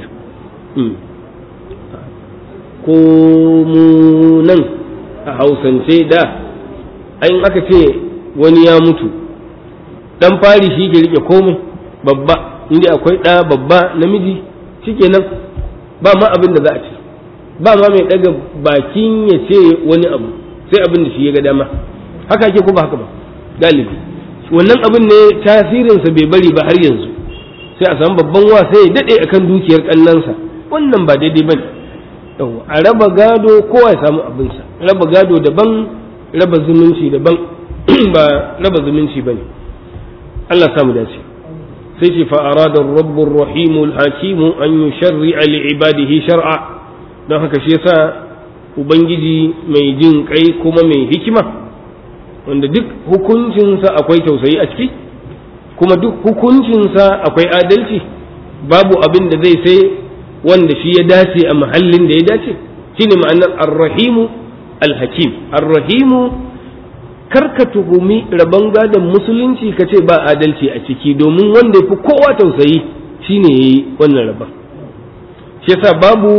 ko mu nan a hausance da ayin aka ce wani ya mutu dan fari shi ke rike komai babba inda akwai ɗa babba namiji shikenan ba ma abin da za a ce ba ma mai ɗaga bakin ya ce wani abu sai abin da shi ya ga dama haka ake ko ba haka ba galibi wannan abin ne tasirinsa bai bari ba har yanzu sai a samu babban wa sai ya daɗe akan dukiyar ƙannansa wannan ba daidai ba ne a raba gado kowa ya samu abinsa raba gado daban raba zumunci daban ba raba zumunci ba ne Allah samu dace sai ce fa arada rabbur rahimul hakimu an yusharri'a li ibadihi shar'a don haka shi yasa ubangiji mai jin kai kuma mai hikima wanda duk hukuncinsa akwai tausayi a ciki kuma duk hukuncinsa akwai adalci babu abin da zai sai wanda shi ya dace a mahallin da ya dace shine ma'anar arrahimu alhakim arrahimu karka tuhumi rabon gadon musulunci ka ce ba adalci a ciki domin wanda ya fi kowa tausayi shine ya yi wannan rabon shi yasa babu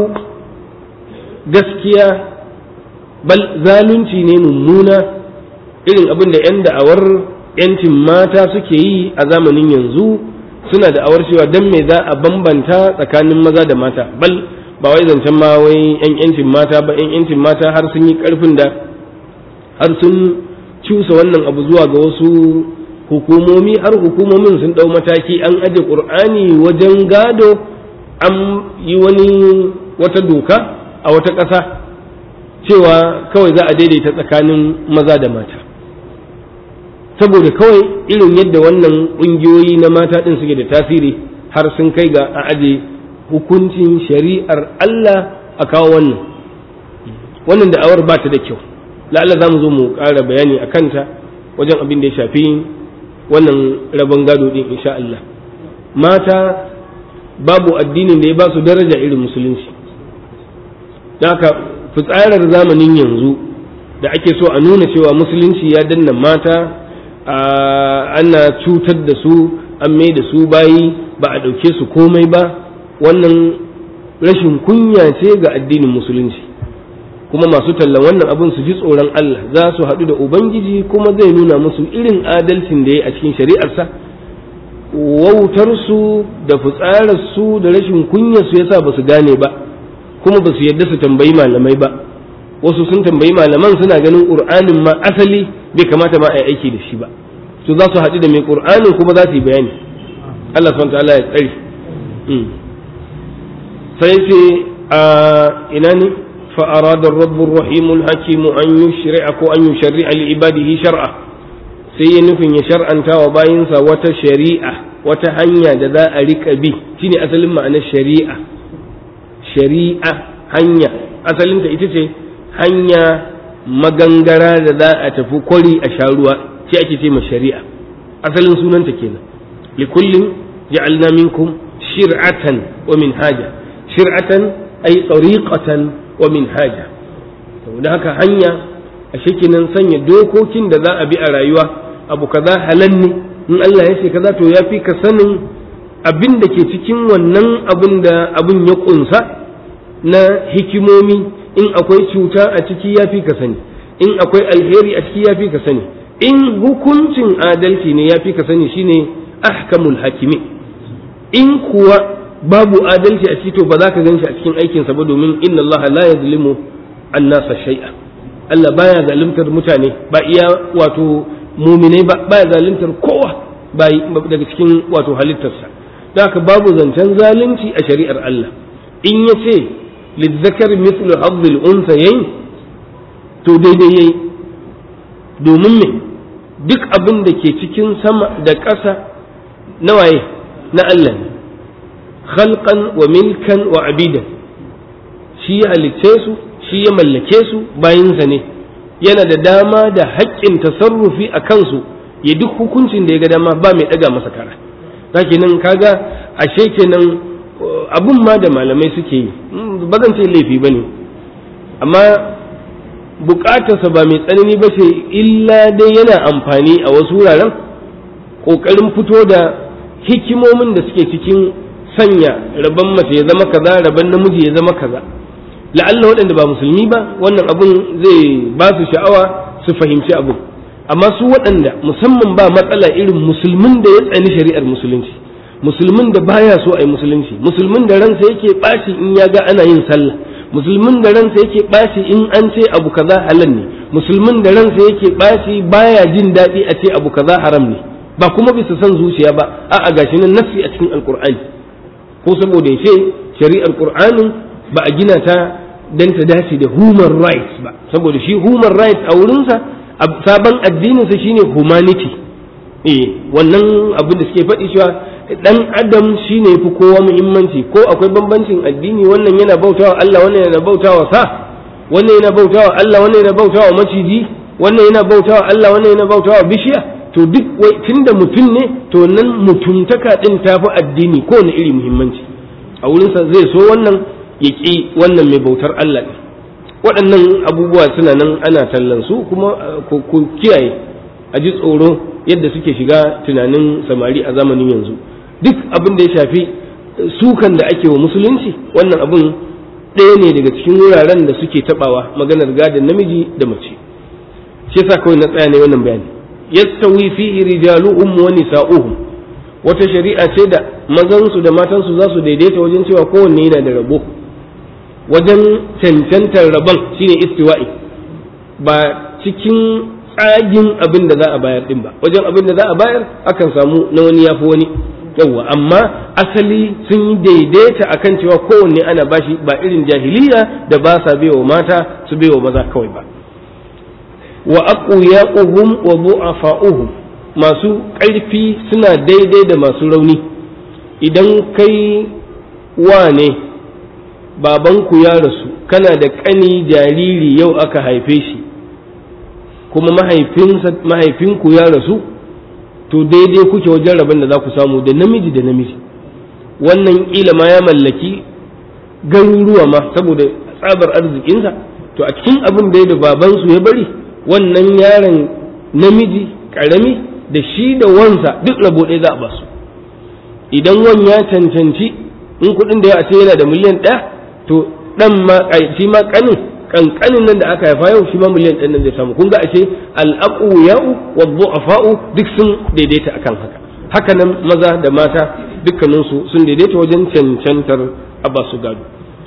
gaskiya bal zalunci ne mummuna irin abin da 'yan da'awar 'yancin mata suke yi a zamanin yanzu suna da'awar cewa don me za a bambanta tsakanin maza da mata bal ba wai zancen ma wai 'yan 'yancin mata ba 'yan 'yancin mata har sun yi karfin da har sun cusa wannan abu zuwa ga wasu hukumomi har hukumomin sun ɗau mataki an aje ƙur'ani wajen gado an yi wani wata doka a wata ƙasa cewa kawai za a daidaita tsakanin maza da mata saboda kawai irin yadda wannan ƙungiyoyi na mata ɗin suke da tasiri har sun kai ga a aje hukuncin shari'ar Allah a kawo wannan wannan da'awar ba ta da kyau la'alla za mu zo mu ƙara bayani a kanta wajen abin da ya shafi wannan rabon gado ɗin insha Allah mata babu addinin da ya ba su daraja irin musulunci don haka fitsarar zamanin yanzu da ake so a nuna cewa musulunci ya danna mata ana cutar da su an mai da su bayi ba a ɗauke su komai ba wannan rashin kunya ce ga addinin musulunci kuma masu tallan wannan abin su ji tsoron Allah za su haɗu da Ubangiji kuma zai nuna musu irin adalcin da ya a cikin shari'arsa wautarsu da fitsararsu da rashin kunyarsu yasa ba su gane ba kuma ba su yadda su tambayi malamai ba wasu sun tambayi malaman suna ganin ƙur'anin ma asali bai kamata ma a yi aiki da shi ba to za su haɗu da mai ƙur'anin kuma za su yi bayani Allah subhanahu ta'ala ya tsare sai ce a ina ne fa arada rabbur rahimul hakim an yushri'a ko an yushri'a li ibadihi shar'a sai ya nufin ya shar'anta wa bayinsa wata shari'a wata hanya da za a rika bi shine asalin ma'anar shari'a shari'a hanya asalinta ita ce hanya magangara da za a tafi kwari a sha ruwa ce ake ce ma shari'a asalin sunanta kenan likullin ja'alna minkum shir'atan wa minhaja shir'atan ay tariqatan wa minhaja da haka hanya a kenan sanya dokokin da za a bi a rayuwa abu kaza halal ne in Allah ya ce kaza to ya fi ka sanin abin da ke cikin wannan abin da abin ya kunsa na hikimomi in akwai cuta a ciki ya fi ka sani in akwai alheri a ciki ya fi ka sani in hukuncin adalci ne ya fi ka sani shine ahkamul hakimi in kuwa babu adalci a ciki to ba za ka gan shi a cikin aikinsa ba domin inna Allah la yazlimu annasa shay'a Allah baya zaluntar mutane ba iya wato muminai ba baya zaluntar kowa ba daga cikin wato halittarsa da haka babu zancen zalunci a shari'ar Allah in ya ce lizzakar mithlu hazzil unsayayn to daidai yayi domin me duk abin da ke cikin sama da ƙasa na waye na Allah ne khalqan wa milkan wa abidan shi ya halicce su shi ya mallake su bayinsa ne yana da dama da haƙƙin tasarrufi a kansu ya duk hukuncin da ya ga dama ba mai ɗaga masa kara zaki nan kaga ashe kenan abun ma da malamai suke yi ba zan ce laifi ba ne amma bukatarsa ba mai tsanani ba ce illa dai yana amfani a wasu wuraren ƙoƙarin fito da hikimomin da suke cikin sanya rabon mace ya zama kaza rabon namiji ya zama kaza la'alla waɗanda ba musulmi ba wannan abun zai ba su sha'awa su fahimci abu amma su waɗanda musamman ba matsala irin musulmin da ya tsani shari'ar musulunci musulmin da baya so a yi musulunci musulmin da ransa yake ɓaci in ya ga ana yin sallah musulmin da ransa yake ɓaci in an ce abu kaza halal ne musulmin da ransa yake ɓaci baya jin daɗi a ce abu kaza haram ne ba kuma bisa son zuciya ba a'a gashi nan nassi a cikin alkur'ani ko saboda ya ce shari'ar qur'anin ba a gina ta dan ta dace da human rights ba saboda shi human rights a wurinsa sabon addininsa shine humanity eh wannan abin da suke faɗi cewa dan adam shine fi kowa muhimmanci ko akwai bambancin addini wannan yana bautawa Allah wannan yana bautawa sa wannan yana bautawa Allah wannan yana bautawa maciji wannan yana bautawa Allah wannan yana bautawa bishiya to duk wai tunda mutum ne to nan mutuntaka din tafi addini ko wani iri muhimmanci a wurinsa zai so wannan ya ƙi wannan mai bautar Allah ne waɗannan abubuwa suna nan ana tallan su kuma ku kiyaye a ji tsoro yadda suke shiga tunanin samari a zamanin yanzu duk abin da ya shafi sukan da ake wa musulunci wannan abin ɗaya ne daga cikin wuraren da suke taɓawa maganar gadon namiji da mace shi yasa kawai na tsaya ne wannan bayani yastawi fihi rijaluhum wa nisa'uhum wata shari'a ce da mazansu da matansu za su daidaita wajen cewa kowanne yana da rabo wajen cancantar rabon shine istiwa'i ba cikin tsagin abin da za a bayar din ba wajen abin da za a bayar akan samu na wani yafi wani yawwa amma asali sun yi daidaita akan cewa kowanne ana bashi ba irin jahiliya da ba sa baiwa mata su baiwa maza kawai ba wa aqwiyaquhum wa du'afa'uhum masu ƙarfi suna daidai da masu rauni idan kai wane babanku ya rasu kana da ƙani jariri yau aka haife shi kuma mahaifinku ya rasu to daidai kuke wajen rabin da za ku samu da namiji da namiji wannan ƙila ma ya mallaki garuruwa ma saboda tsabar arzikinsa to a cikin abin da ya da babansu ya bari wannan yaron namiji ƙarami da shi da wansa duk rabo ɗaya za a basu idan wan ya cancanci in kuɗin da ya ce yana da miliyan ɗaya to ɗan ma shi ma ƙanin ƙanƙanin nan da aka haifa yau shi ma miliyan ɗan nan zai samu kun ga ashe al'aqu ya'u wa du'afa'u duk sun daidaita akan haka haka nan maza da mata dukkaninsu sun daidaita wajen cancantar a basu gado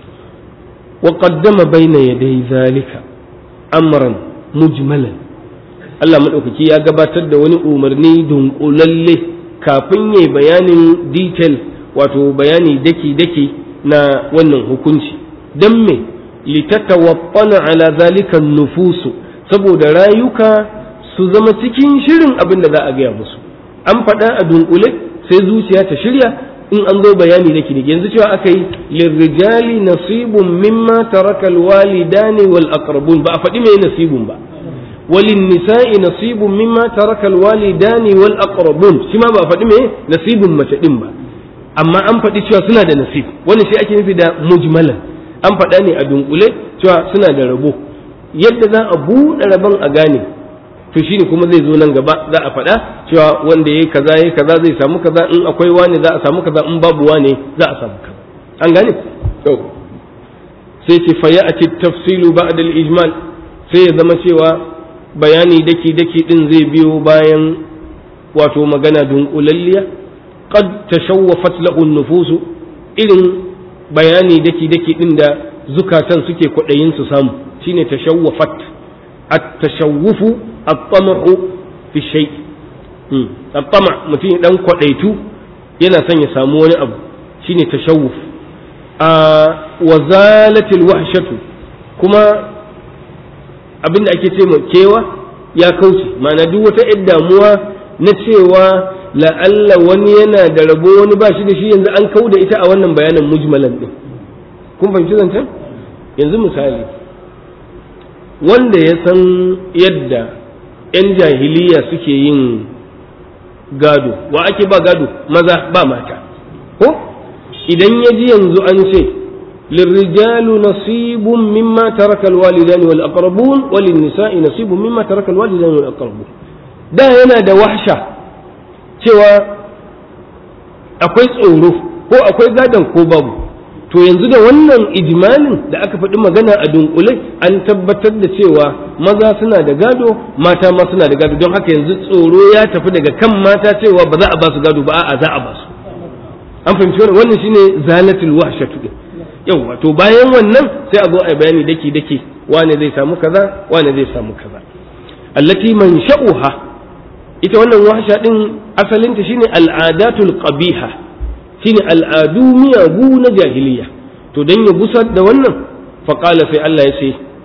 wa qaddama bayna yaday zalika amran mujmalan Allah maɗaukaki ya gabatar da wani umarni dunkulalle kafin yayi bayanin detail wato bayani daki-daki na wannan hukunci don me litatawaffana ala zalika nufusu saboda rayuka su zama cikin shirin abin da za a gaya musu an faɗa a dunkule sai zuciya ta shirya in an zo bayani daki daki yanzu cewa aka yi lirrijali nasibun mimma taraka alwalidani wal aqrabun ba a faɗi mai nasibun ba walin nisa'i nasibun mimma taraka alwalidani wal aqrabun shi ma ba faɗi me nasibun mace din ba amma an faɗi cewa suna da nasib wannan shi ake nufi da mujmalan an faɗa ne a dunkule cewa suna da rabo yadda za a buɗe rabon a gane to shine kuma zai zo nan gaba za a faɗa cewa wanda yayi kaza yayi kaza zai samu kaza in akwai wani za a samu kaza in babu wani za a samu kaza an gane to sai ce fa ya'ti tafsilu ba'da al-ijmal sai ya zama cewa bayani daki daki din zai biyo bayan wato magana dunkulalliya qad tashawwafat lahu an-nufus irin bayani daki daki din da zukatan suke kwadayin su samu shine tashawwafat at-tashawwufu at-tama'u fi shay at-tama' mutum dan kwadaitu yana son ya samu wani abu shine tashawwuf a wazalatil wahshatu kuma abinda ake ce kewa ya kauce ma'ana duk wata yar damuwa na cewa la'alla wani yana da rabo wani ba shi da shi yanzu an kau da ita a wannan bayanin mujmalan din kun fahimci zancen yanzu misali wanda ya san yadda 'yan jahiliya suke yin gado wa ake ba gado maza ba mata ko idan ya ji yanzu an ce lirrijalu nasibun mimma taraka alwalidani wal aqrabun walin nisa'i nasibun mimma taraka alwalidani wal aqrabun da yana da wahsha cewa akwai tsoro ko akwai gadon ko babu to yanzu da wannan ijmalin da aka faɗi magana a dunkule an tabbatar da cewa maza suna da gado mata ma suna da gado don haka yanzu tsoro ya tafi daga kan mata cewa ba za a ba su gado ba a'a za a ba su an fahimci wannan wannan shine zalatul wahshatu din yawa to bayan wannan sai a zo a bayani daki daki wane zai samu kaza wane zai samu kaza allati man sha'uha ita wannan wahsha din asalinta shine al'adatul qabiha shine al'adu miyagu na jahiliya to dan ya gusar da wannan faqala sai Allah ya ce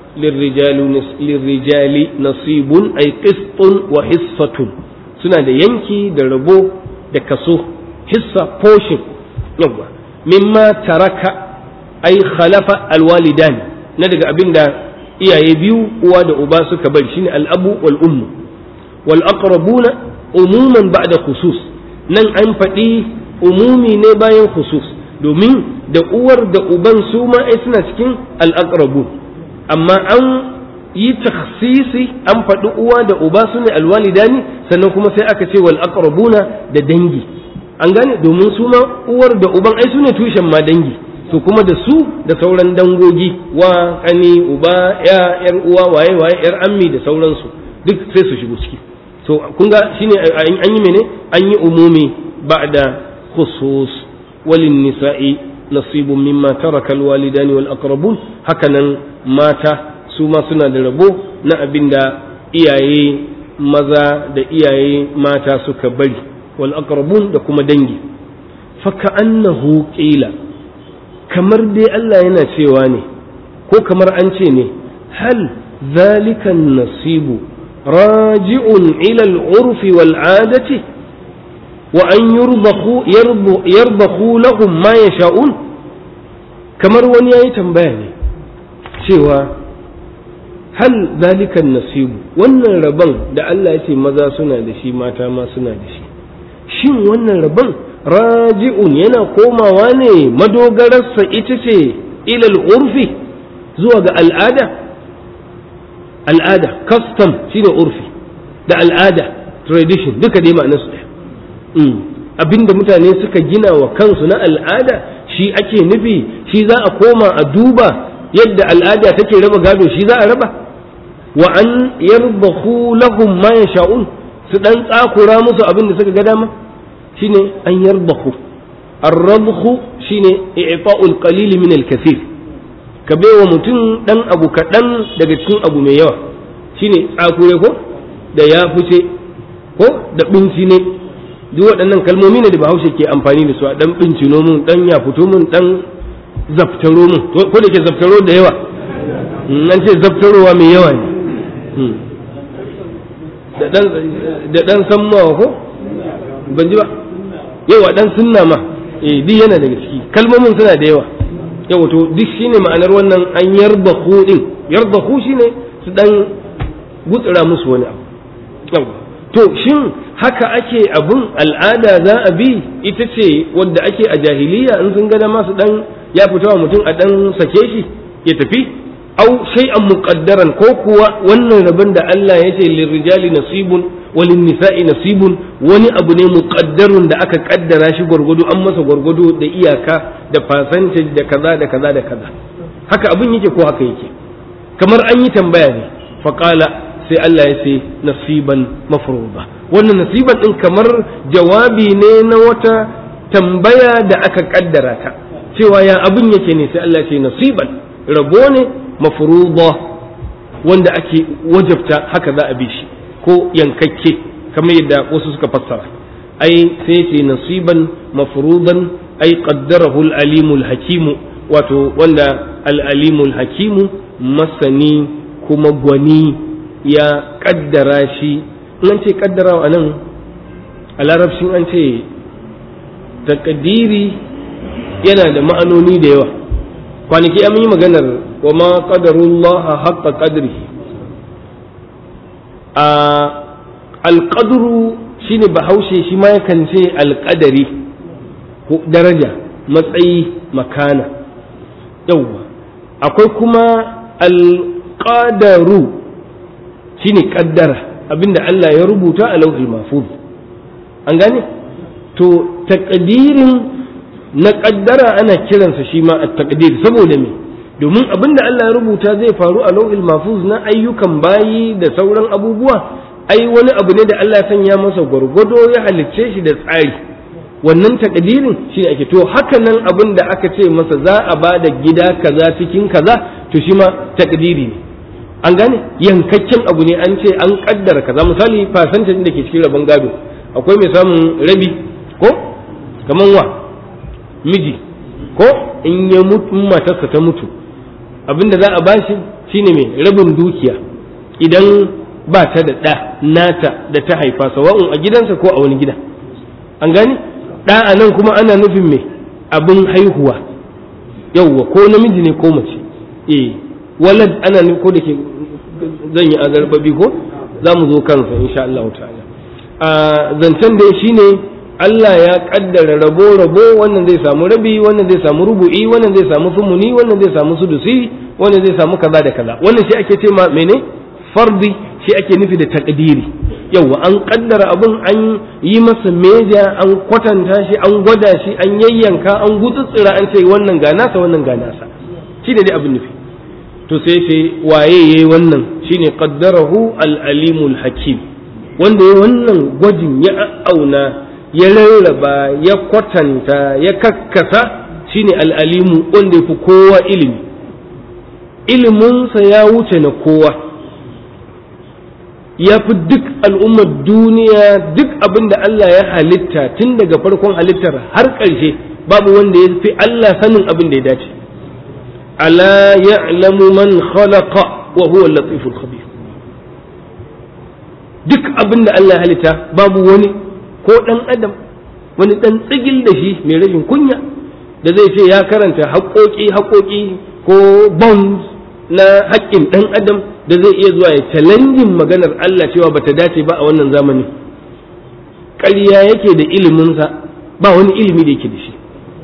lirrijali nasibun ay qistun wa hissatun suna da yanki da rabo da kaso hissa portion yawa mimma taraka ay khalafa alwalidani na daga abinda iyaye biyu uwa da uba suka bari shine al'abu wal ummu wal aqrabuna umuman ba'da khusus nan an faɗi umumi ne bayan khusus domin da uwar da uban su ma ai suna cikin al'aqrabu amma an yi takhsisi an faɗi uwa da uba su ne alwalidani sannan kuma sai aka ce wal aqrabuna da dangi an gane domin su ma uwar da uban ai su ne tushen ma dangi to kuma da su da sauran dangogi wa kani uba ya yar uwa waye waye yar ammi da sauransu duk sai su shigo ciki to kun ga shine an yi mene an yi umumi ba'da khusus walin nisa'i nasibun mimma taraka alwalidani wal aqrabun hakanan mata su ma suna da rabo na abinda iyaye maza da iyaye mata suka bari wal aqrabun da kuma dangi fa ka'annahu qila kamar dai Allah yana cewa ne ko kamar an ce ne hal zalikan nasibu raji'un ila al-urfi wal 'adati wa an yarbakhu lahum ma yasha'un kamar wani yayi tambaya ne cewa hal zalikan nasibu wannan rabon da Allah ya ce maza suna da shi mata ma suna da shi shin wannan rabon raji'un yana komawa ne madogararsa ita ce ilal urfi zuwa ga al'ada al'ada custom shine urfi da al'ada tradition duka dai ma'anarsu ɗaya abinda mutane suka gina wa kansu na al'ada shi ake nufi shi za a koma a duba yadda al'ada take raba gado shi za a raba wa an yarbahu lahum ma yasha'un su dan tsakura musu abin da suka ga dama shine an yarbahu ar-rabhu shine i'ta'ul qalil min al-kathir ka baiwa mutum dan abu kaɗan daga cikin abu mai yawa shine tsakure ko da ya fice ko da binci ne duk waɗannan kalmomi ne da bahaushe ke amfani da su a dan bincino mun dan ya fito mun dan zaftaro mun ko da ke zaftaro da yawa an ce zaftarowa mai yawa ne da dan sammawa ko ban ji ba yawa dan sunna ma eh duk yana daga ciki kalmomin suna da yawa yawa to duk shine ma'anar wannan an yarda din yarda shine su dan gutsura musu wani abu to shin haka ake abun al'ada za a bi ita ce wadda ake a jahiliya in sun gada masu dan ya fita wa mutum a dan sake shi ya tafi au shay'an muqaddaran ko kuwa wannan rabon da Allah ya ce lirrijali nasibun walin nisa'i nasibun wani abu ne muqaddarun da aka kaddara shi gwargwado an masa gwargwado da iyaka da percentage da kaza da kaza da kaza haka abin yake ko haka yake kamar an yi tambaya ne faqala sai Allah ya ce nasiban mafruḍa wannan nasiban din kamar jawabi ne na wata tambaya da aka kaddara ta cewa ya abin yake ne sai Allah ya ce nasiban rabo ne mafruḍa wanda ake wajabta haka za a bi shi ko yankakke kamar yadda wasu suka fassara ai sai ce nasiban mafruḍan ai qaddarahu al-alimul hakimu wato wanda al-alimul hakimu masani kuma gwani ya kaddara shi an ce kaddara a nan a larabcin an ce takadiri yana da ma'anoni da yawa kwanaki an yi maganar wa ma qadarullaha haqqa qadri a alqadru shine bahaushe shi ma yakan ce alqadari ko daraja matsayi makana yawwa akwai kuma alqadaru shine kaddara abinda Allah ya rubuta a lauhul mahfuz an gane to takdirin na kaddara ana kiransa shi ma at taqdir saboda me domin abinda Allah ya rubuta zai faru a lauhul mahfuz na ayyukan bayi da sauran abubuwa ai wani abu ne da Allah ya sanya masa gwargwado ya halicce shi da tsari wannan takdirin shi ake to haka nan abin da aka ce masa za a ba da gida kaza cikin kaza to shi ma takdiri ne an gane yankakken abu ne an ce an kaddara kaza misali fasantin da ke cikin rabon gado akwai mai samun rabi ko kaman wa miji ko in ya mutu matarsa ta mutu abinda za a bashi shine mai rabin dukiya idan ba ta da ɗa nata da ta haifa sawa'un a gidansa ko a wani gida an gane ɗa a nan kuma ana nufin mai abin haihuwa yauwa ko namiji ne ko mace eh walad ana nufin ko da ke zan yi azarbabi ko za mu zo kansa insha Allah ta'ala a zancen da shine Allah ya kaddara rabo rabo wannan zai samu rabi wannan zai samu rubu'i wannan zai samu sumuni wannan zai samu sudusi wannan zai samu kaza da kaza wannan shi ake ce ma mene fardi shi ake nufi da takdiri yawa an kaddara abun an yi masa meja an kwatanta shi an gwada shi an yayyanka an gutsutsura an ce wannan ga nasa wannan ga nasa shi da dai abin nufi to sai ce waye yayi wannan shine qaddarahu al-alimul hakim wanda ya wannan gwajin ya auna ya rarraba ya kwatanta ya kakkasa shine al-alimu wanda yafi kowa ilimi iliminsa ya wuce na kowa ya fi duk al'ummar duniya duk abin da Allah ya halitta tun daga farkon halittar har ƙarshe babu wanda ya fi Allah sanin abin da ya dace ala ya'lamu man khalaqa wa huwa al-latiful khabir duk abin da Allah ya halitta babu wani ko dan adam wani dan tsigil da shi mai rashin kunya da zai ce ya karanta haƙoƙi haƙoƙi ko bonds na haƙƙin ɗan adam da zai iya zuwa ya challenging maganar Allah cewa bata dace ba a wannan zamani ƙarya yake da iliminsa ba wani ilimi da yake da shi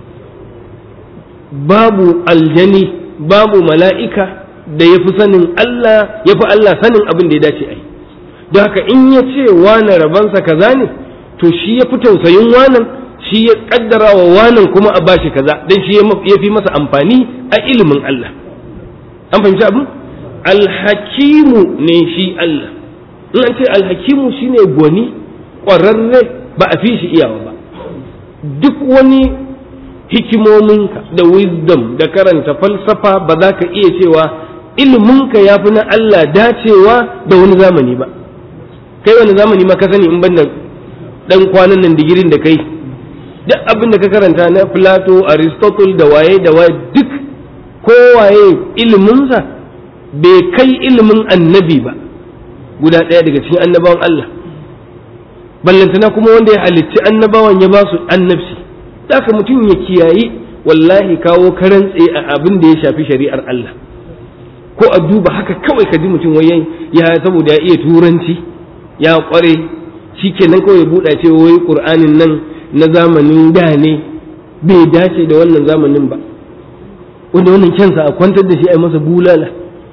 babu aljani babu mala'ika da ya fi sanin Allah ya fi Allah sanin abin da ya dace a yi don haka in ya ce wane rabansa kaza ne to shi ya fi tausayin wanan shi ya kaddara wa wanan kuma a bashi kaza don shi ya fi masa amfani a ilimin Allah an fahimci abin alhakimu ne shi Allah in an ce alhakimu shine gwani ƙwararre ba a fi shi iyawa ba duk wani hikimominka da wisdom da karanta falsafa ba za ka iya cewa iliminka ya fi na Allah dacewa da wani zamani ba kai wani zamani ma ka sani in banda dan kwanan nan digirin da kai duk abin da ka karanta na Plato Aristotle da waye da waye duk kowaye iliminsa bai kai ilimin annabi ba guda ɗaya daga cikin annabawan Allah ballantana kuma wanda ya halicci annabawan ya ba su annabci haka mutum ya kiyayi wallahi kawo karan tsaye a abin da ya shafi shari'ar Allah ko a duba haka kawai ka ji mutum wai ya saboda ya iya turanci ya kware shikenan kawai ya buɗa ce wai qur'anin nan na zamanin da ne bai dace da wannan zamanin ba wanda wannan kyansa a kwantar da shi a masa bulala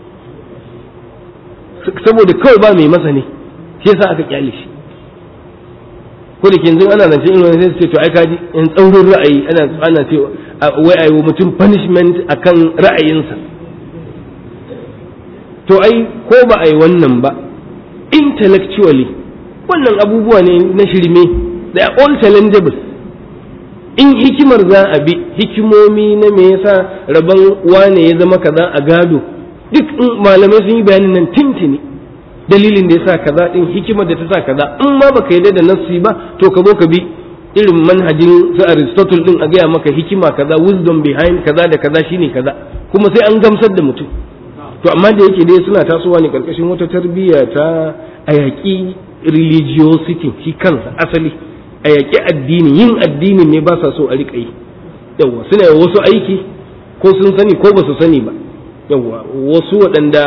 saboda kawai ba mai masa ne shi yasa aka kyale shi ko da yanzu ana zance irin wani sai su ce to ai kaji in tsaurin ra'ayi ana ana ce wai ayi wa mutum punishment akan ra'ayinsa to ai ko ba ai wannan ba intellectually wannan abubuwa ne na shirme they are all challengeable in hikimar za a bi hikimomi na me yasa rabon wane ya zama kaza a gado duk malamai sun yi bayanin nan tintini dalilin da yasa kaza din hikimar da ta sa kaza in ma baka yarda da nassi ba to ka zo ka bi irin manhajin su Aristotle din a gaya maka hikima kaza wisdom behind kaza da kaza shine kaza kuma sai an gamsar da mutum to amma da yake dai suna tasowa ne karkashin wata tarbiyya ta a yaƙi religiosity shi kansa asali a yaƙi addini yin addini ne ba sa so a riƙa yi yawwa suna yi wasu aiki ko sun sani ko ba su sani ba yawwa wasu waɗanda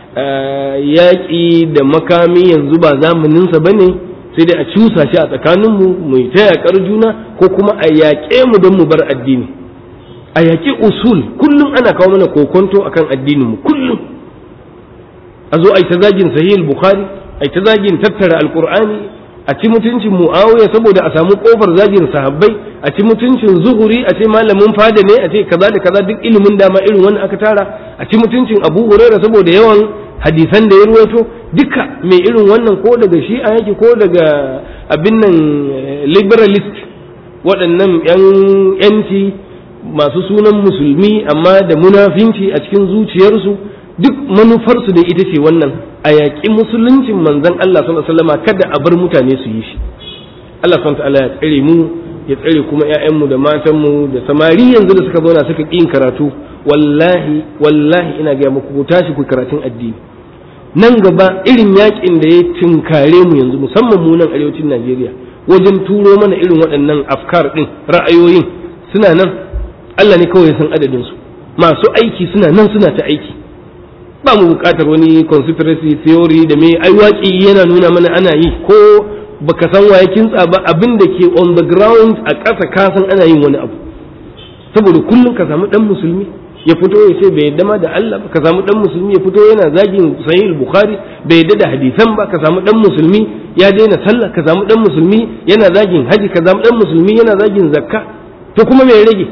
yaƙi da makami yanzu ba zamaninsa ba ne sai dai a cusa shi a tsakaninmu mu yi ta yaƙar juna ko kuma a yaƙe mu don mu bar addini a yaƙi usul kullum ana kawo mana kokonto akan addininmu kullum a zo a yi ta zagin sahih bukhari a yi ta zagin tattara alkur'ani a ci mutuncin mu'awiya saboda a samu kofar zagin sahabbai a ci mutuncin zuhuri a ce malamin fada ne a ce kaza da kaza duk ilimin dama irin wani aka tara a ci mutuncin abu huraira saboda yawan hadisan da ya ruwaito duka mai irin wannan ko daga shi'a yake ko daga abin nan liberalist waɗannan yan yanci masu sunan musulmi amma da munafinci a cikin zuciyarsu duk manufarsu da ita ce wannan a yaƙi musuluncin manzon Allah sallallahu alaihi wasallam kada a bar mutane su yi shi Allah subhanahu ta'ala ya tsare mu ya tsare kuma ƴaƴanmu da matanmu da samari yanzu da suka zauna suka ƙin karatu wallahi wallahi ina ga muku ku tashi ku karatun addini nan gaba irin yaƙin da ya tinkare mu yanzu musamman mu nan arewacin Najeriya wajen turo mana irin waɗannan afkar ɗin ra'ayoyin suna nan Allah ne kawai ya san adadin su masu aiki suna nan suna ta aiki ba mu buƙatar wani conspiracy theory da me ai waƙi yana nuna mana ana yi ko baka san waye kintsa ba abin da ke on the ground a ƙasa ka san ana yin wani abu saboda kullum ka samu dan musulmi ya fito ya ce bai yadda ma da Allah ba ka samu dan musulmi ya fito yana zagin sahih bukhari bai yadda da hadisan ba ka samu dan musulmi ya daina sallah ka samu dan musulmi yana zagin haji ka samu dan musulmi yana zagin zakka to kuma me rage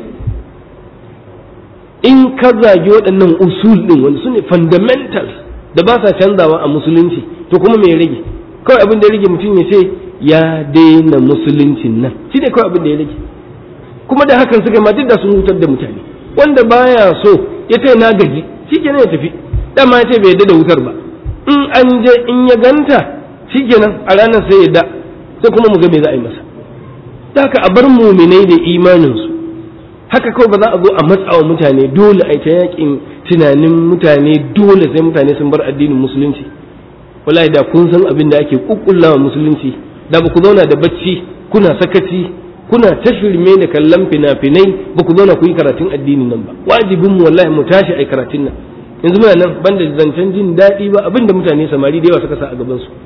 in ka zagi waɗannan usul ɗin wani su ne fundamentals da ba sa canzawa a musulunci to kuma me rage kawai abin da ya rage mutum ya ce ya daina musuluncin nan shi ne kawai abin da ya rage kuma da hakan suka ma duk da sun hutar da mutane wanda baya so ya ce na gaji shi kenan ya tafi dama ya ce bai yadda da wutar ba in an je in ya ganta shi kenan a ranar sai yadda sai kuma mu ga me za a yi masa da haka a bar muminai da imaninsu haka kawai ba za a zo a matsawa mutane dole a ta yakin tunanin mutane dole sai mutane sun bar addinin musulunci wallahi da kun san abin da ake kukkullawa musulunci da ba ku zauna da bacci kuna sakaci kuna ta shirme da kallon fina-finai ba ku zauna ku yi karatun addinin nan ba wajibin mu wallahi mu tashi ai karatun nan yanzu muna nan banda zancen jin daɗi ba abin da mutane samari da yawa suka sa a gaban su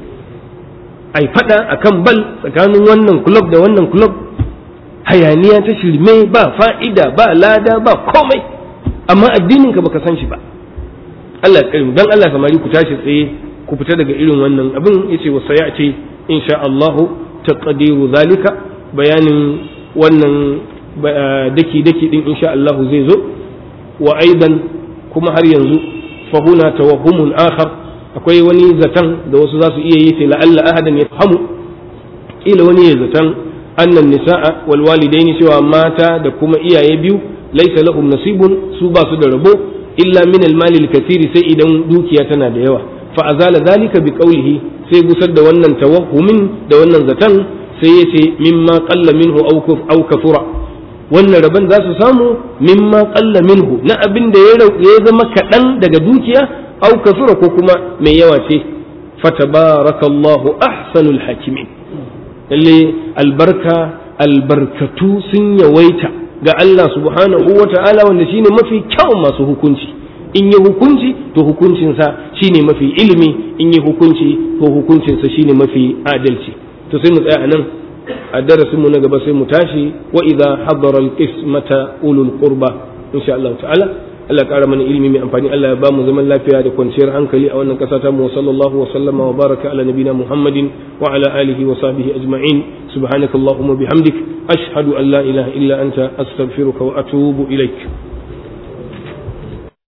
ai fada akan bal tsakanin wannan club da wannan club hayaniya ta shirme ba fa'ida ba lada ba komai amma addinin ka baka san shi ba Allah ya karimu dan Allah samari ku tashi tsaye ku fita daga irin wannan abin yace wa sayati insha Allah taqdiru zalika bayanin wannan daki daki din insha Allah zai zo wa aidan kuma har yanzu fa huna tawahhumun akhar akwai wani zatan da wasu za su iya yi sai la'alla ahadan ya fahimu kila wani ya zatan annan nisa'a wal walidaini cewa mata da kuma iyaye biyu laisa lahum nasibun su ba su da rabo illa min al mali al kathiri sai idan dukiya tana da yawa fa azala zalika bi qawlihi sai gusar da wannan tawahhumin da wannan zatan sai yace mimma qalla minhu aw aw kafura wannan rabon za su samu mimma qalla minhu na abin da ya zama kaɗan daga dukiya aw kafura ko kuma mai yawa ce fatabarakallahu ahsanul hakimin lalle albarka albarkatu sun yawaita ga Allah subhanahu wa ta'ala wanda shine mafi kyawun masu hukunci in yi hukunci to hukuncinsa shine mafi ilimi in yi hukunci to hukuncinsa shine mafi adalci to sai mu tsaya a nan a darasin mu na gaba sai mu tashi wa idza hadara al-qismata ulul qurba insha Allah ta'ala Allah ƙara mana ilimi mai amfani Allah ya ba mu zaman lafiya da kwanciyar hankali a wannan ƙasa ta mu sallallahu wa sallama wa baraka ala nabina Muhammadin wa ala alihi wa sahbihi ajma'in subhanakallahumma bihamdik ashhadu an la ilaha illa anta astaghfiruka wa atubu ilaik